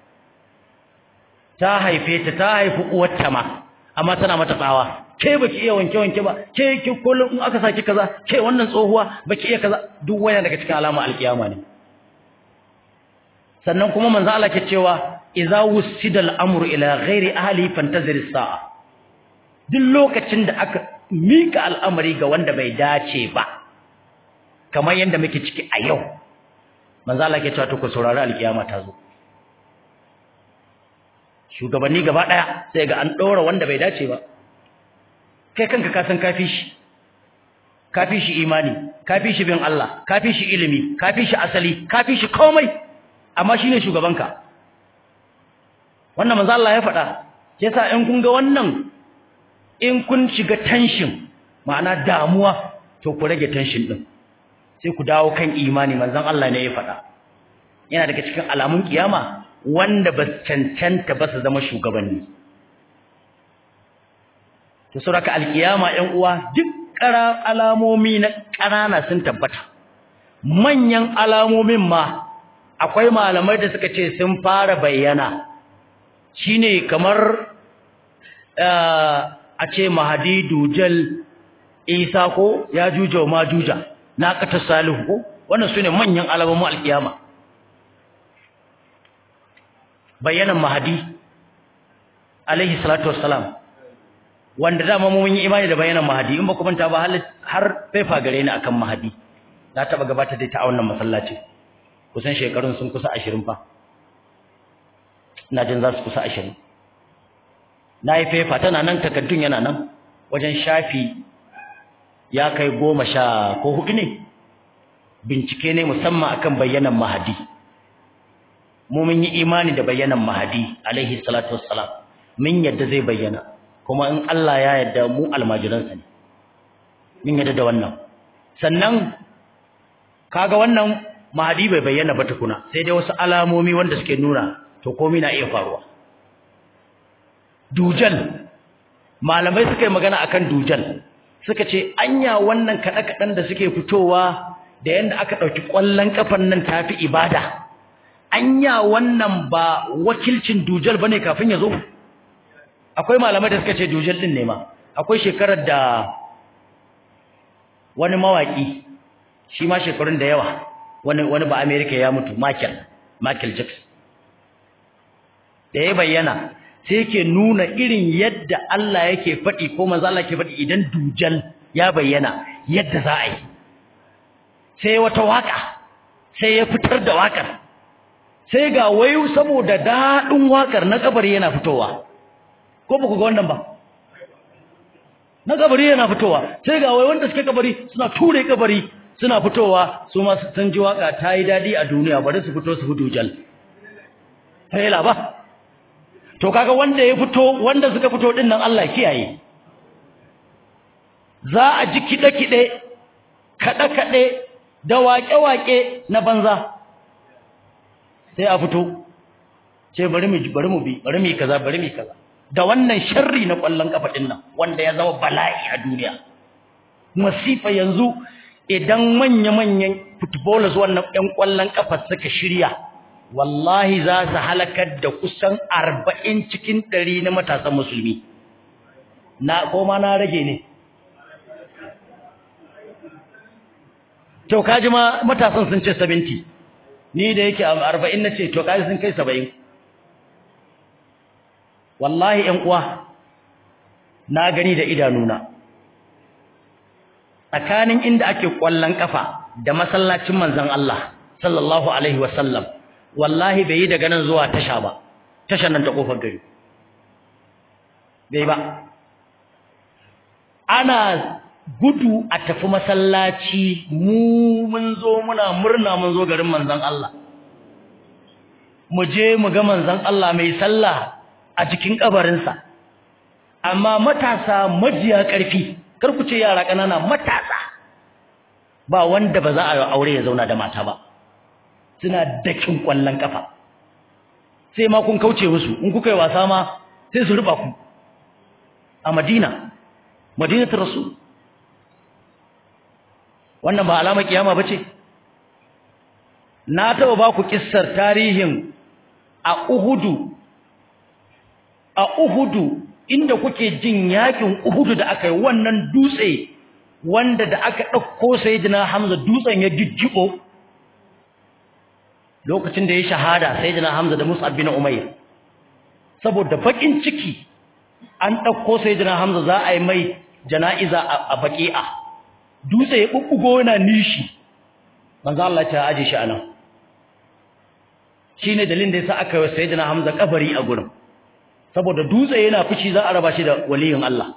Speaker 1: ta haife ta ta haifi uwarta ma amma tana mata tsawa ke baki iya wanke wanke ba ke ki kullum in aka saki kaza ke wannan tsohuwa baki iya kaza duk wani daga cikin alama alkiyama ne sannan kuma manzo Allah ke cewa idza wusida al-amru ila ghairi ahli fantazir as-sa'a duk lokacin da aka mika al'amari ga wanda bai dace ba kamar yanda muke ciki a yau manzo Allah ke cewa to ku saurari alkiyama ta zo shugabanni gaba daya sai ga an dora wanda bai dace ba kai kanka ka san kafi shi kafi shi imani kafi shi bin Allah kafi shi ilimi kafi shi asali kafi shi komai amma shine shugabanka wannan manzo Allah ya faɗa yasa in kun ga wannan in kun shiga tension ma'ana damuwa to ku rage tension din sai ku dawo kan imani manzon Allah ne ya faɗa yana daga cikin alamun kiyama wanda ba cancanta ba su zama shugabanni to saboda alkiyama ƴan uwa duk ƙara alamomi na ƙanana sun tabbata manyan alamomin ma akwai malamai da suka ce sun fara bayyana shine kamar a ce mahadi dujal isa ko ya juja ma juja na kata salihu ko wannan sune manyan alamomin alkiyama bayanan mahadi alaihi salatu wassalam wanda dama mun yi imani da bayanan mahadi in ba ku manta ba har fefa gare ni akan mahadi na taba gabatar da ta a wannan masallaci kusan shekarun sun kusa 20 fa ina jin za su kusa 20 na yi fefa tana nan takaddun yana nan wajen shafi ya kai goma sha ko hudu ne bincike ne musamman akan bayyanan mahadi mu mun yi imani da bayyanan mahadi alaihi salatu wassalam mun yadda zai bayyana kuma in Allah ya yadda mu almajiransa ne mun yadda da wannan sannan kaga wannan mahadi bai bayyana ba tukuna sai dai wasu alamomi wanda suke nuna to komai na iya faruwa dujal malamai suka yi magana akan dujal suka ce anya wannan kaɗe-kaɗen da suke fitowa da yadda aka ɗauki ƙwallon ƙafan nan tafi ibada anya wannan ba wakilcin dujal bane kafin ya zo akwai malamai da suka ce dujal din ne ma akwai shekarar da wani mawaki shi ma shekarun da yawa wani wani ba America ya mutu Michael Michael Jackson da ya bayyana sai yake nuna irin yadda Allah yake faɗi ko manzo Allah yake faɗi idan dujal ya bayyana yadda za a yi sai wata waka sai ya fitar da wakar sai ga wayu saboda daɗin wakar na kabari yana fitowa ko ba ku ga wannan ba na kabari yana fitowa sai ga wayu wanda suke kabari suna ture kabari suna fitowa su ma sun ji waka ta yi daɗi a duniya bari su fito su hudu jal fahila ba to kaga wanda ya fito wanda suka fito din nan Allah kiyaye za a ji kiɗe-kiɗe kaɗe-kaɗe da waƙe-waƙe na banza sai a fito ce bari mu bari mu bi bari mu kaza bari mu kaza da wannan sharri na ƙwallon kafa din nan wanda ya zama bala'i a duniya masifa yanzu idan manya-manyan footballers wannan ɗan ƙwallon kafa suka shirya wallahi za su halakar da kusan arba'in cikin ɗari na matasan musulmi na koma na rage ne to kaji ma matasan sun ce 70 ni da yake a 40 nace to kaji sun kai 70 wallahi ƴan uwa na gani da idanuna tsakanin inda ake kwallon kafa da masallacin manzon Allah sallallahu alaihi wasallam wallahi bai yi daga nan zuwa tasha ba tashan nan ta kofar gari bai ba ana gudu a tafi masallaci mu mun zo muna murna mun zo garin manzon Allah mu je mu ga manzon Allah mai sallah a cikin kabarinsa amma matasa majiya ƙarfi kar ku ce yara ƙanana matasa ba wanda ba za a aure ya zauna da mata ba suna dakin kwallon kafa sai ma kun kauce musu in kuka yi wasa ma sai su ruba ku a Madina Madinatul Rasul wannan ba alamar kiyama bace na taba ba ku kissar tarihin a Uhudu a Uhudu inda kuke jin yakin Uhudu da aka yi wannan dutse wanda da aka dauko sayyidina Hamza dutsen ya jijjibo lokacin da ya shahada sayyidina Hamza da Mus'ab bin Umayr saboda bakin ciki an dauko sayyidina Hamza za a yi mai jana'iza a baqi'a dutse ya bubbugo yana nishi manzo Allah ta aje shi anan shine dalilin da yasa aka yi sayyidina Hamza kabari a gurin saboda dutse yana fushi za a raba shi da waliyin Allah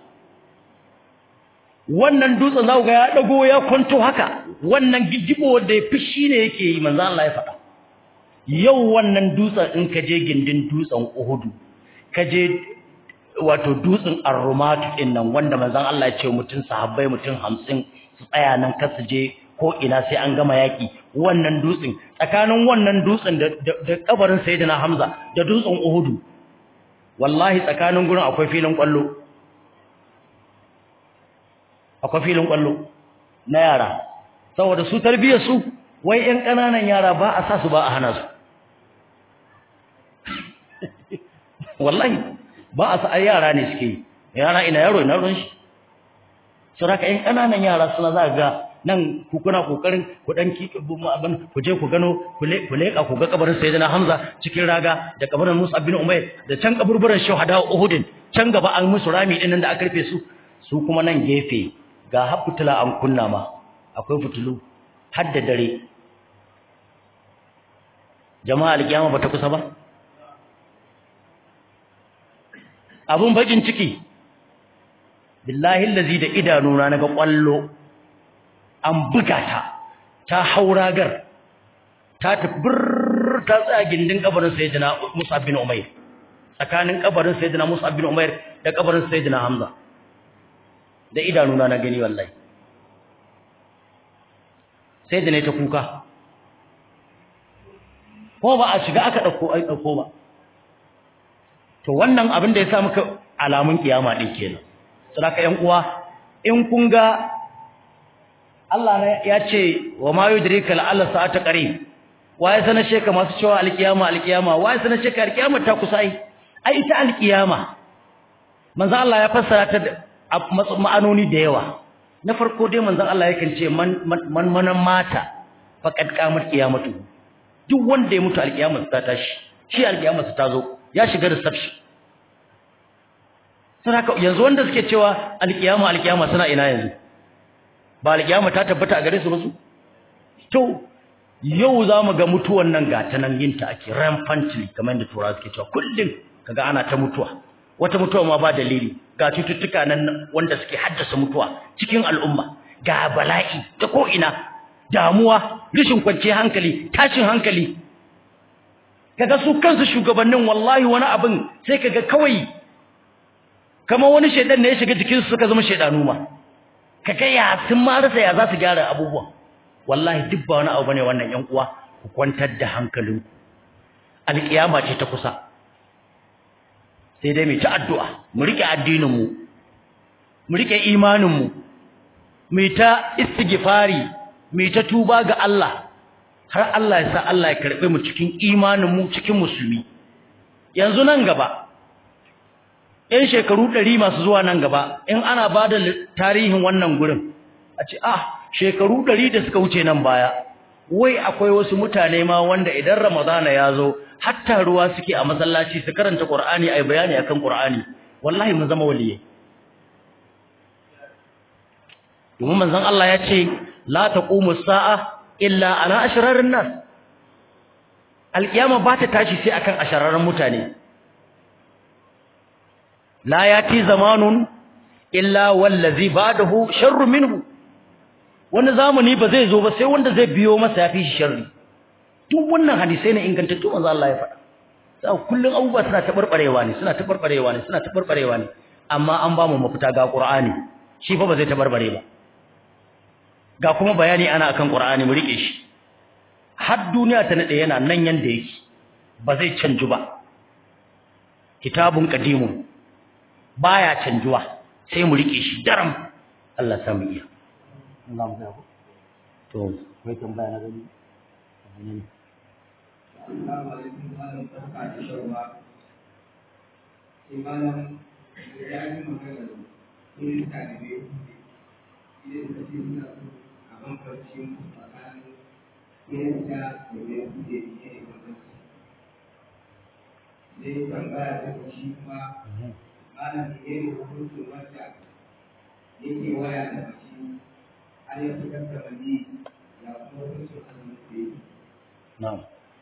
Speaker 1: wannan dutsen za ku ga ya dago ya kwanto haka wannan gigibo wanda ya fushi ne yake yi manzo Allah ya faɗa yau wannan dutsen in ka je gindin dutsen Uhudu ka je wato dutsen Ar-Rumat din nan wanda manzon Allah ya ce mutun sahabbai mutun 50 su tsaya nan kar su je ko ina sai an gama yaki wannan dutsen tsakanin wannan dutsen da da kabarin Sayyidina Hamza da dutsen Uhudu wallahi tsakanin gurin akwai filin kwallo akwai filin kwallo na yara saboda su tarbiyar su wai ƴan ƙananan yara ba a sa su ba a hana su wallahi ba a sa yara ne suke yi yara ina yaro ina ruwan shi saboda ƴan ƙananan yara suna za ga nan ku kuna kokarin ku dan ki abin ku je ku gano ku leka ku ga kabarin sayyidina Hamza cikin raga da kabarin Musa bin Umayr da can kaburburan shuhada Uhud can gaba an musu rami din nan da aka rufe su su kuma nan gefe ga habbutula an kunna ma akwai fitulu har da dare jama'a alkiyama bata kusa ba abun bakin ciki billahi allazi da idanuna naga kwallo an buga ta ta hauragar ta tabbir ta tsaya gindin kabarin sayyidina Musa bin Umair tsakanin kabarin sayyidina Musa bin Umair da kabarin sayyidina Hamza da idanuna na gani wallahi sai da ne ta kuka ko ba a shiga aka dauko ai dauko ba to wannan abin da ya sa muka alamun kiyama din kenan saboda ƴan uwa in kun ga Allah ne ya ce wa ma yudrika la'alla sa'ata qarib waye sanar sheka masu cewa alkiyama alkiyama waye sanar sheka alkiyama ta kusa ai ai ita alkiyama manzo Allah ya fassara ta ma'anoni da yawa na farko dai manzo Allah yakan ce man man manan mata faqad qamat qiyamatu duk wanda ya mutu alkiyama ta tashi shi alkiyama ta zo ya shiga reception saboda yanzu wanda suke cewa alkiyama alkiyama suna ina yanzu ba alkiyama ta tabbata a gare su ba su to yau zamu ga mutuwan nan ga ta nan yin ta ake rampantly kamar yadda turawa suke cewa kullum kaga ana ta mutuwa wata mutuwa ma ba dalili ga cututtuka nan wanda suke haddasa mutuwa cikin al'umma ga bala'i ta ko ina damuwa rashin kwanciyar hankali tashin hankali kaga su kansu shugabannin wallahi wani abin sai kaga kawai kamar wani shedan ne ya shiga jikinsu suka zama shedanu ma kaga ya sun ma rasa ya za su gyara abubuwa wallahi duk ba wani abu bane wannan yan uwa ku kwantar da hankalinku alkiyama ce ta kusa sai dai mu ci addu'a mu rike addinin mu mu rike imanin mu mu ta istighfari mu ta tuba ga Allah har Allah ya sa Allah ya karbe mu cikin imanin mu cikin musulmi yanzu nan gaba ‘yan shekaru ɗari masu zuwa nan gaba, in ana ba da tarihin wannan gurin, a ce, ah, shekaru ɗari da suka wuce nan baya, wai akwai wasu mutane ma wanda idan Ramadana ya zo, hatta ruwa suke a masallaci su karanta Ƙur'ani a bayani a kan Ƙur'ani, wallahi mun zama waliye. Domin manzon Allah ya ce, La ta sa'a illa ana ashirarin nan. Alƙiyama ba ta tashi sai akan ashirarren mutane. la yati zamanun illa wallazi ba'dahu sharru minhu wani zamani ba zai zo ba sai wanda zai biyo masa yafi shi sharri duk wannan hadisai ne ingantattu manzo Allah ya faɗa sai kullun abubuwa suna tabarbarewa ne suna tabarbarewa ne suna tabarbarewa ne amma an ba mu mafita ga Qur'ani shi fa ba zai tabarbare ba ga kuma bayani ana akan Qur'ani mu rike shi har duniya ta nade yana nan yanda yake ba zai canju ba kitabun qadimun baya canjuwa sai mu rike shi daram Allah samu iya Allah mu gabo to kai tambaya na gani
Speaker 3: Assalamu alaikum malam barka da shawa sai malam ya yi magana ne ta da ne idan ka ce suna so a bambanci tsakanin kirista da mai kuɗe ne ne bambanci sai tambaya ta shi kuma malam ne ne hukuncin wanda yake waya da mace har ya fitar da mani ya kuma hukuncin azumin da yake.
Speaker 1: na'am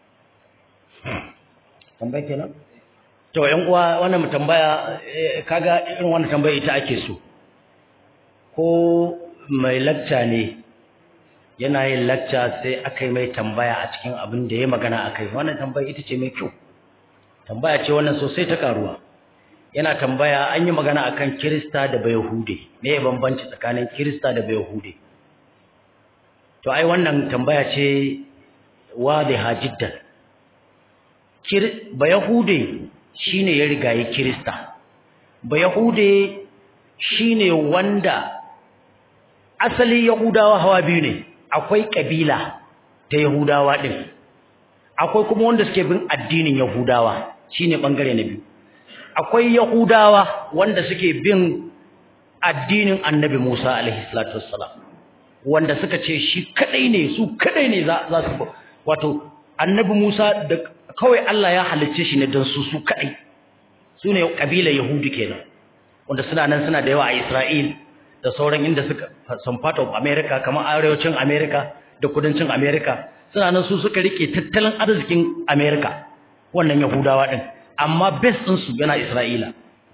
Speaker 1: tambaya kenan to ƴan uwa wannan mu tambaya kaga irin wannan tambaya ita ake so ko mai lacca ne yana yin lacca sai aka yi mai tambaya a cikin abin da ya magana akai wannan tambaya ita ce mai kyau tambaya ce wannan sosai ta karuwa yana tambaya an yi magana akan Kirista da Bayahude me ya bambanci tsakanin Kirista da Bayahude to ai wannan tambaya ce wadiha jiddan Kir Bayahude shine ya riga ya Kirista Bayahude shine wanda asali Yahudawa hawa biyu ne akwai kabila ta Yahudawa din akwai kuma wanda suke bin addinin Yahudawa shine bangare na biyu akwai yahudawa wanda suke bin addinin annabi Musa alaihi salatu wassalam wanda suka ce shi kadai ne su kadai ne za za su wato annabi Musa da kawai Allah ya halicce shi ne don su su kadai su ne kabilar yahudi kenan wanda suna nan suna da yawa a Isra'il da sauran inda suka some part of America kamar arewacin America da kudancin America suna nan su suka rike tattalin arzikin America wannan yahudawa din amma base din su yana Isra'ila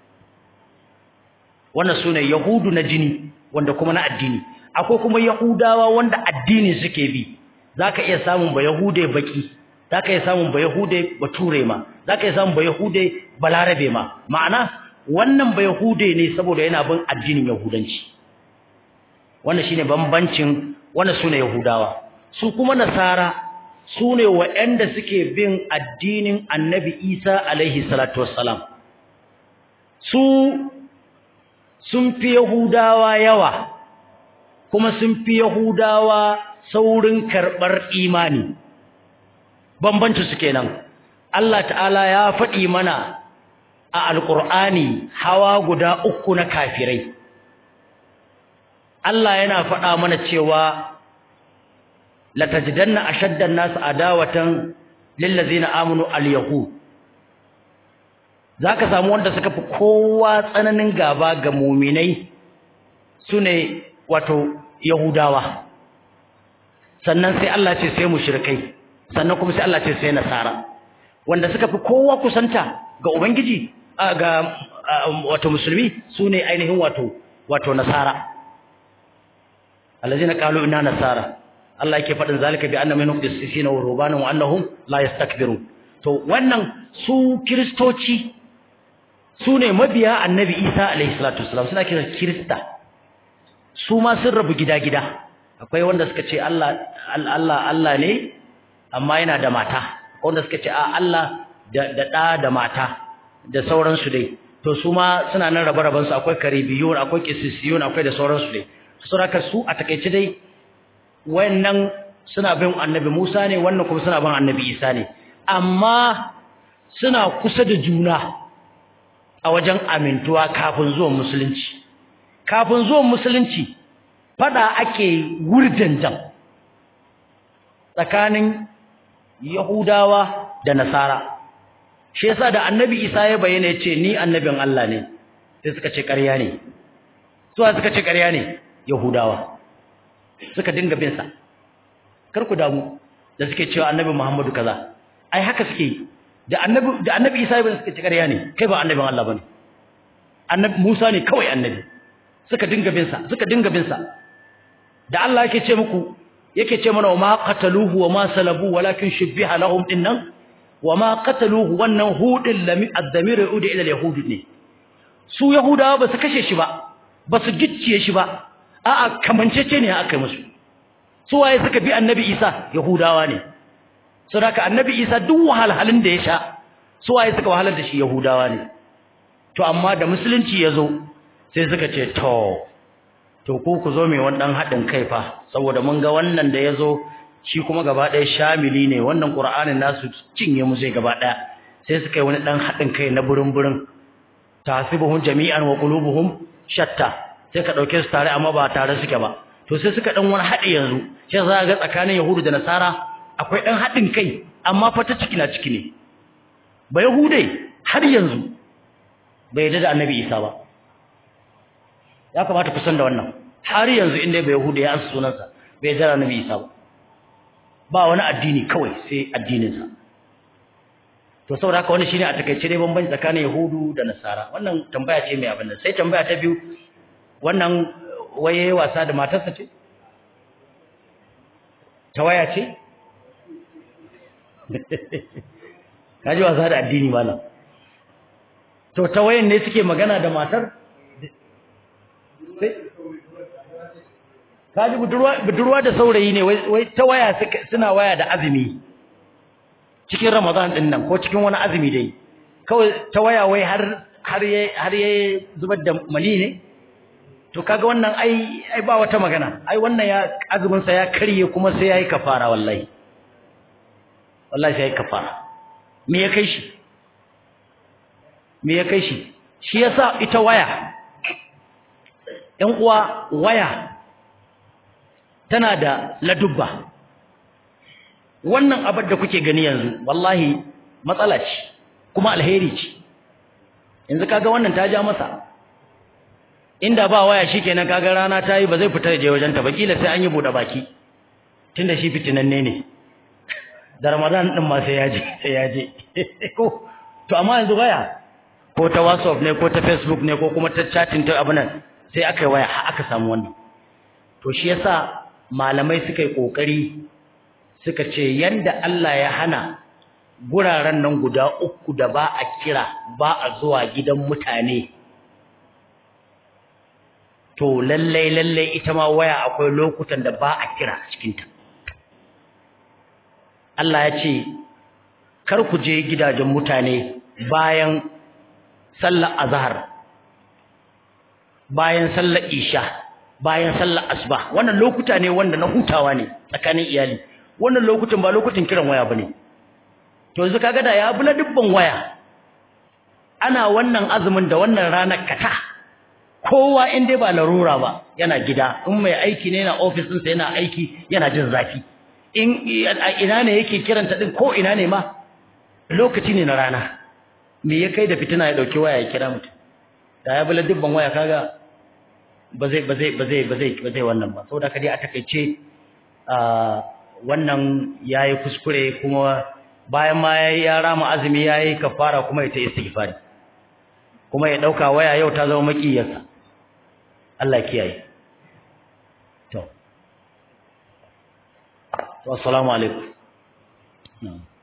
Speaker 1: wannan sune yahudu na jini wanda kuma na addini akwai kuma yahudawa wanda addini suke bi zaka iya samun ba yahude baki zaka iya samun ba yahude bature ma zaka iya samun ba yahude balarabe ma ma'ana wannan ba yahude ne saboda yana bin addinin yahudanci wannan shine bambancin wannan sune yahudawa su kuma nasara sune waɗanda suke bin addinin annabi Isa alaihi salatu wassalam su sun fi yahudawa yawa kuma sun fi yahudawa saurin karɓar imani bambanci su kenan Allah ta'ala ya faɗi mana a alƙur'ani hawa guda uku na kafirai Allah yana faɗa mana cewa latajidanna ashaddan nas adawatan lillazina amanu alyahud zaka samu wanda suka fi kowa tsananin gaba ga mu'minai sune wato yahudawa sannan sai Allah ce sai mushrikai sannan kuma sai Allah ce sai nasara wanda suka fi kowa kusanta ga ubangiji ga wato musulmi sune ainihin wato wato nasara allazina qalu inna nasara Allah yake faɗin zalika bi anna minhum qissisina wa rubana wa annahum la yastakbirun to wannan su kristoci su ne mabiya annabi Isa alaihi salatu wasalam suna kiran kirista su ma sun rabu gida-gida akwai wanda suka ce Allah Allah Allah ne amma yana da mata wanda suka ce a Allah da da da, da mata da sauransu dai to su ma suna nan rabe-raben su akwai karibiyun akwai qissisiyun akwai da sauransu dai saboda su a takeice dai wannan suna bin annabi Musa ne wannan kuma suna bin annabi Isa ne amma suna kusa da juna a wajen amintuwa kafin zuwan musulunci kafin zuwan musulunci fada ake wurjanjan tsakanin Yahudawa da Nasara shi yasa da annabi Isa ya bayyana ya ce ni annabin Allah ne sai suka ce ƙarya ne suwa suka ce ƙarya ne Yahudawa suka dinga bin sa kar ku damu da suke cewa annabi Muhammadu kaza ai haka suke da annabi da annabi Isa ibn suka ci ƙarya ne kai ba annabin Allah bane annabi Musa ne kawai annabi suka dinga bin sa suka dinga bin sa da Allah yake ce muku yake ce mana wa ma qataluhu wa ma salabu walakin shubbiha lahum dinnan wa ma qataluhu wannan hudin lami ad-damir yudi ila al-yahud ne su yahudawa ba su kashe shi ba ba su gicciye shi ba a'a kamancece ne aka yi musu su waye suka bi annabi Isa yahudawa ne saboda annabi Isa duk wahalhalun da ya sha su waye suka wahalar da shi yahudawa ne to amma da musulunci ya zo sai suka ce to to ku ku zo mai wannan haɗin kai fa saboda mun ga wannan da ya zo shi kuma gaba ɗaya shamili ne wannan ƙur'anin nasu cinye mu zai gaba ɗaya sai suka yi wani ɗan haɗin kai na burin-burin tasibuhum jami'an wa qulubuhum shatta sai ka ɗauke su tare amma ba tare suke ba to sai suka ɗan wani haɗi yanzu sai za ga tsakanin yahudu da nasara akwai ɗan haɗin kai amma fa ta ciki na ciki ne ba yahude har yanzu bai yarda da annabi isa ba ya kamata ku san da wannan har yanzu inda bai yahude ya ansa sunansa bai yarda da annabi isa ba ba wani addini kawai sai addininsa to saboda haka wannan shine a takaice dai bambanci tsakanin yahudu da nasara wannan tambaya ce mai abin nan sai tambaya ta biyu wannan waye wasa da matarsa ce ta waya ce kaji wasa da addini malam to ta wayan ne suke magana da matar kaji budurwa da saurayi ne wai ta waya suna waya da azumi cikin ramadan din nan ko cikin wani azumi dai kawai ta waya wai har har ya har ya zubar da mali ne to kaga wannan ai ai ba wata magana ai wannan ya azumin sa ya karye kuma sai yayi kafara wallahi wallahi sai yayi kafara me ya kai shi me ya kai shi shi yasa ita waya ɗan uwa waya tana da ladubba wannan abin da kuke gani yanzu wallahi matsala ce kuma alheri ce yanzu kaga wannan ta ja masa inda ba waya shikenan kaga rana ta yi ba zai fita je wajen ta ba kila sai an yi bude baki tunda shi fitinanne ne da Ramadan din ma sai ya je sai ya je ko to amma yanzu waya ko ta WhatsApp ne ko ta Facebook ne ko kuma ta chatting ta abun nan sai aka yi waya aka samu wannan to shi yasa malamai suka yi kokari suka ce yanda Allah ya hana guraren nan guda uku da ba a kira ba a zuwa gidan mutane to lallai lallai ita ma waya akwai lokutan da ba a kira a cikinta Allah ya ce kar ku je gidajen mutane bayan sallar azhar bayan sallar isha bayan sallar asuba wannan lokuta ne wanda na hutawa ne tsakanin iyali wannan lokutan ba lokutan kiran waya bane to yanzu kaga da ya bula dubban waya ana wannan azumin da wannan ranar kata kowa in dai ba larura ba yana gida in mai aiki ne yana office ɗinsa yana aiki yana jin zafi in ina ne yake kiranta din ko ina ne ma lokaci ne na rana me ya kai da fitina ya dauki waya ya kira mutum da ya bula dubban waya kaga ba zai ba zai ba zai ba zai ba zai wannan ba saboda dai a takeice wannan yayi kuskure kuma bayan ma ya rama azumi yayi kafara kuma ya ta istighfari kuma ya dauka waya yau ta zama makiyarsa Allah kiyaye to assalamu alaikum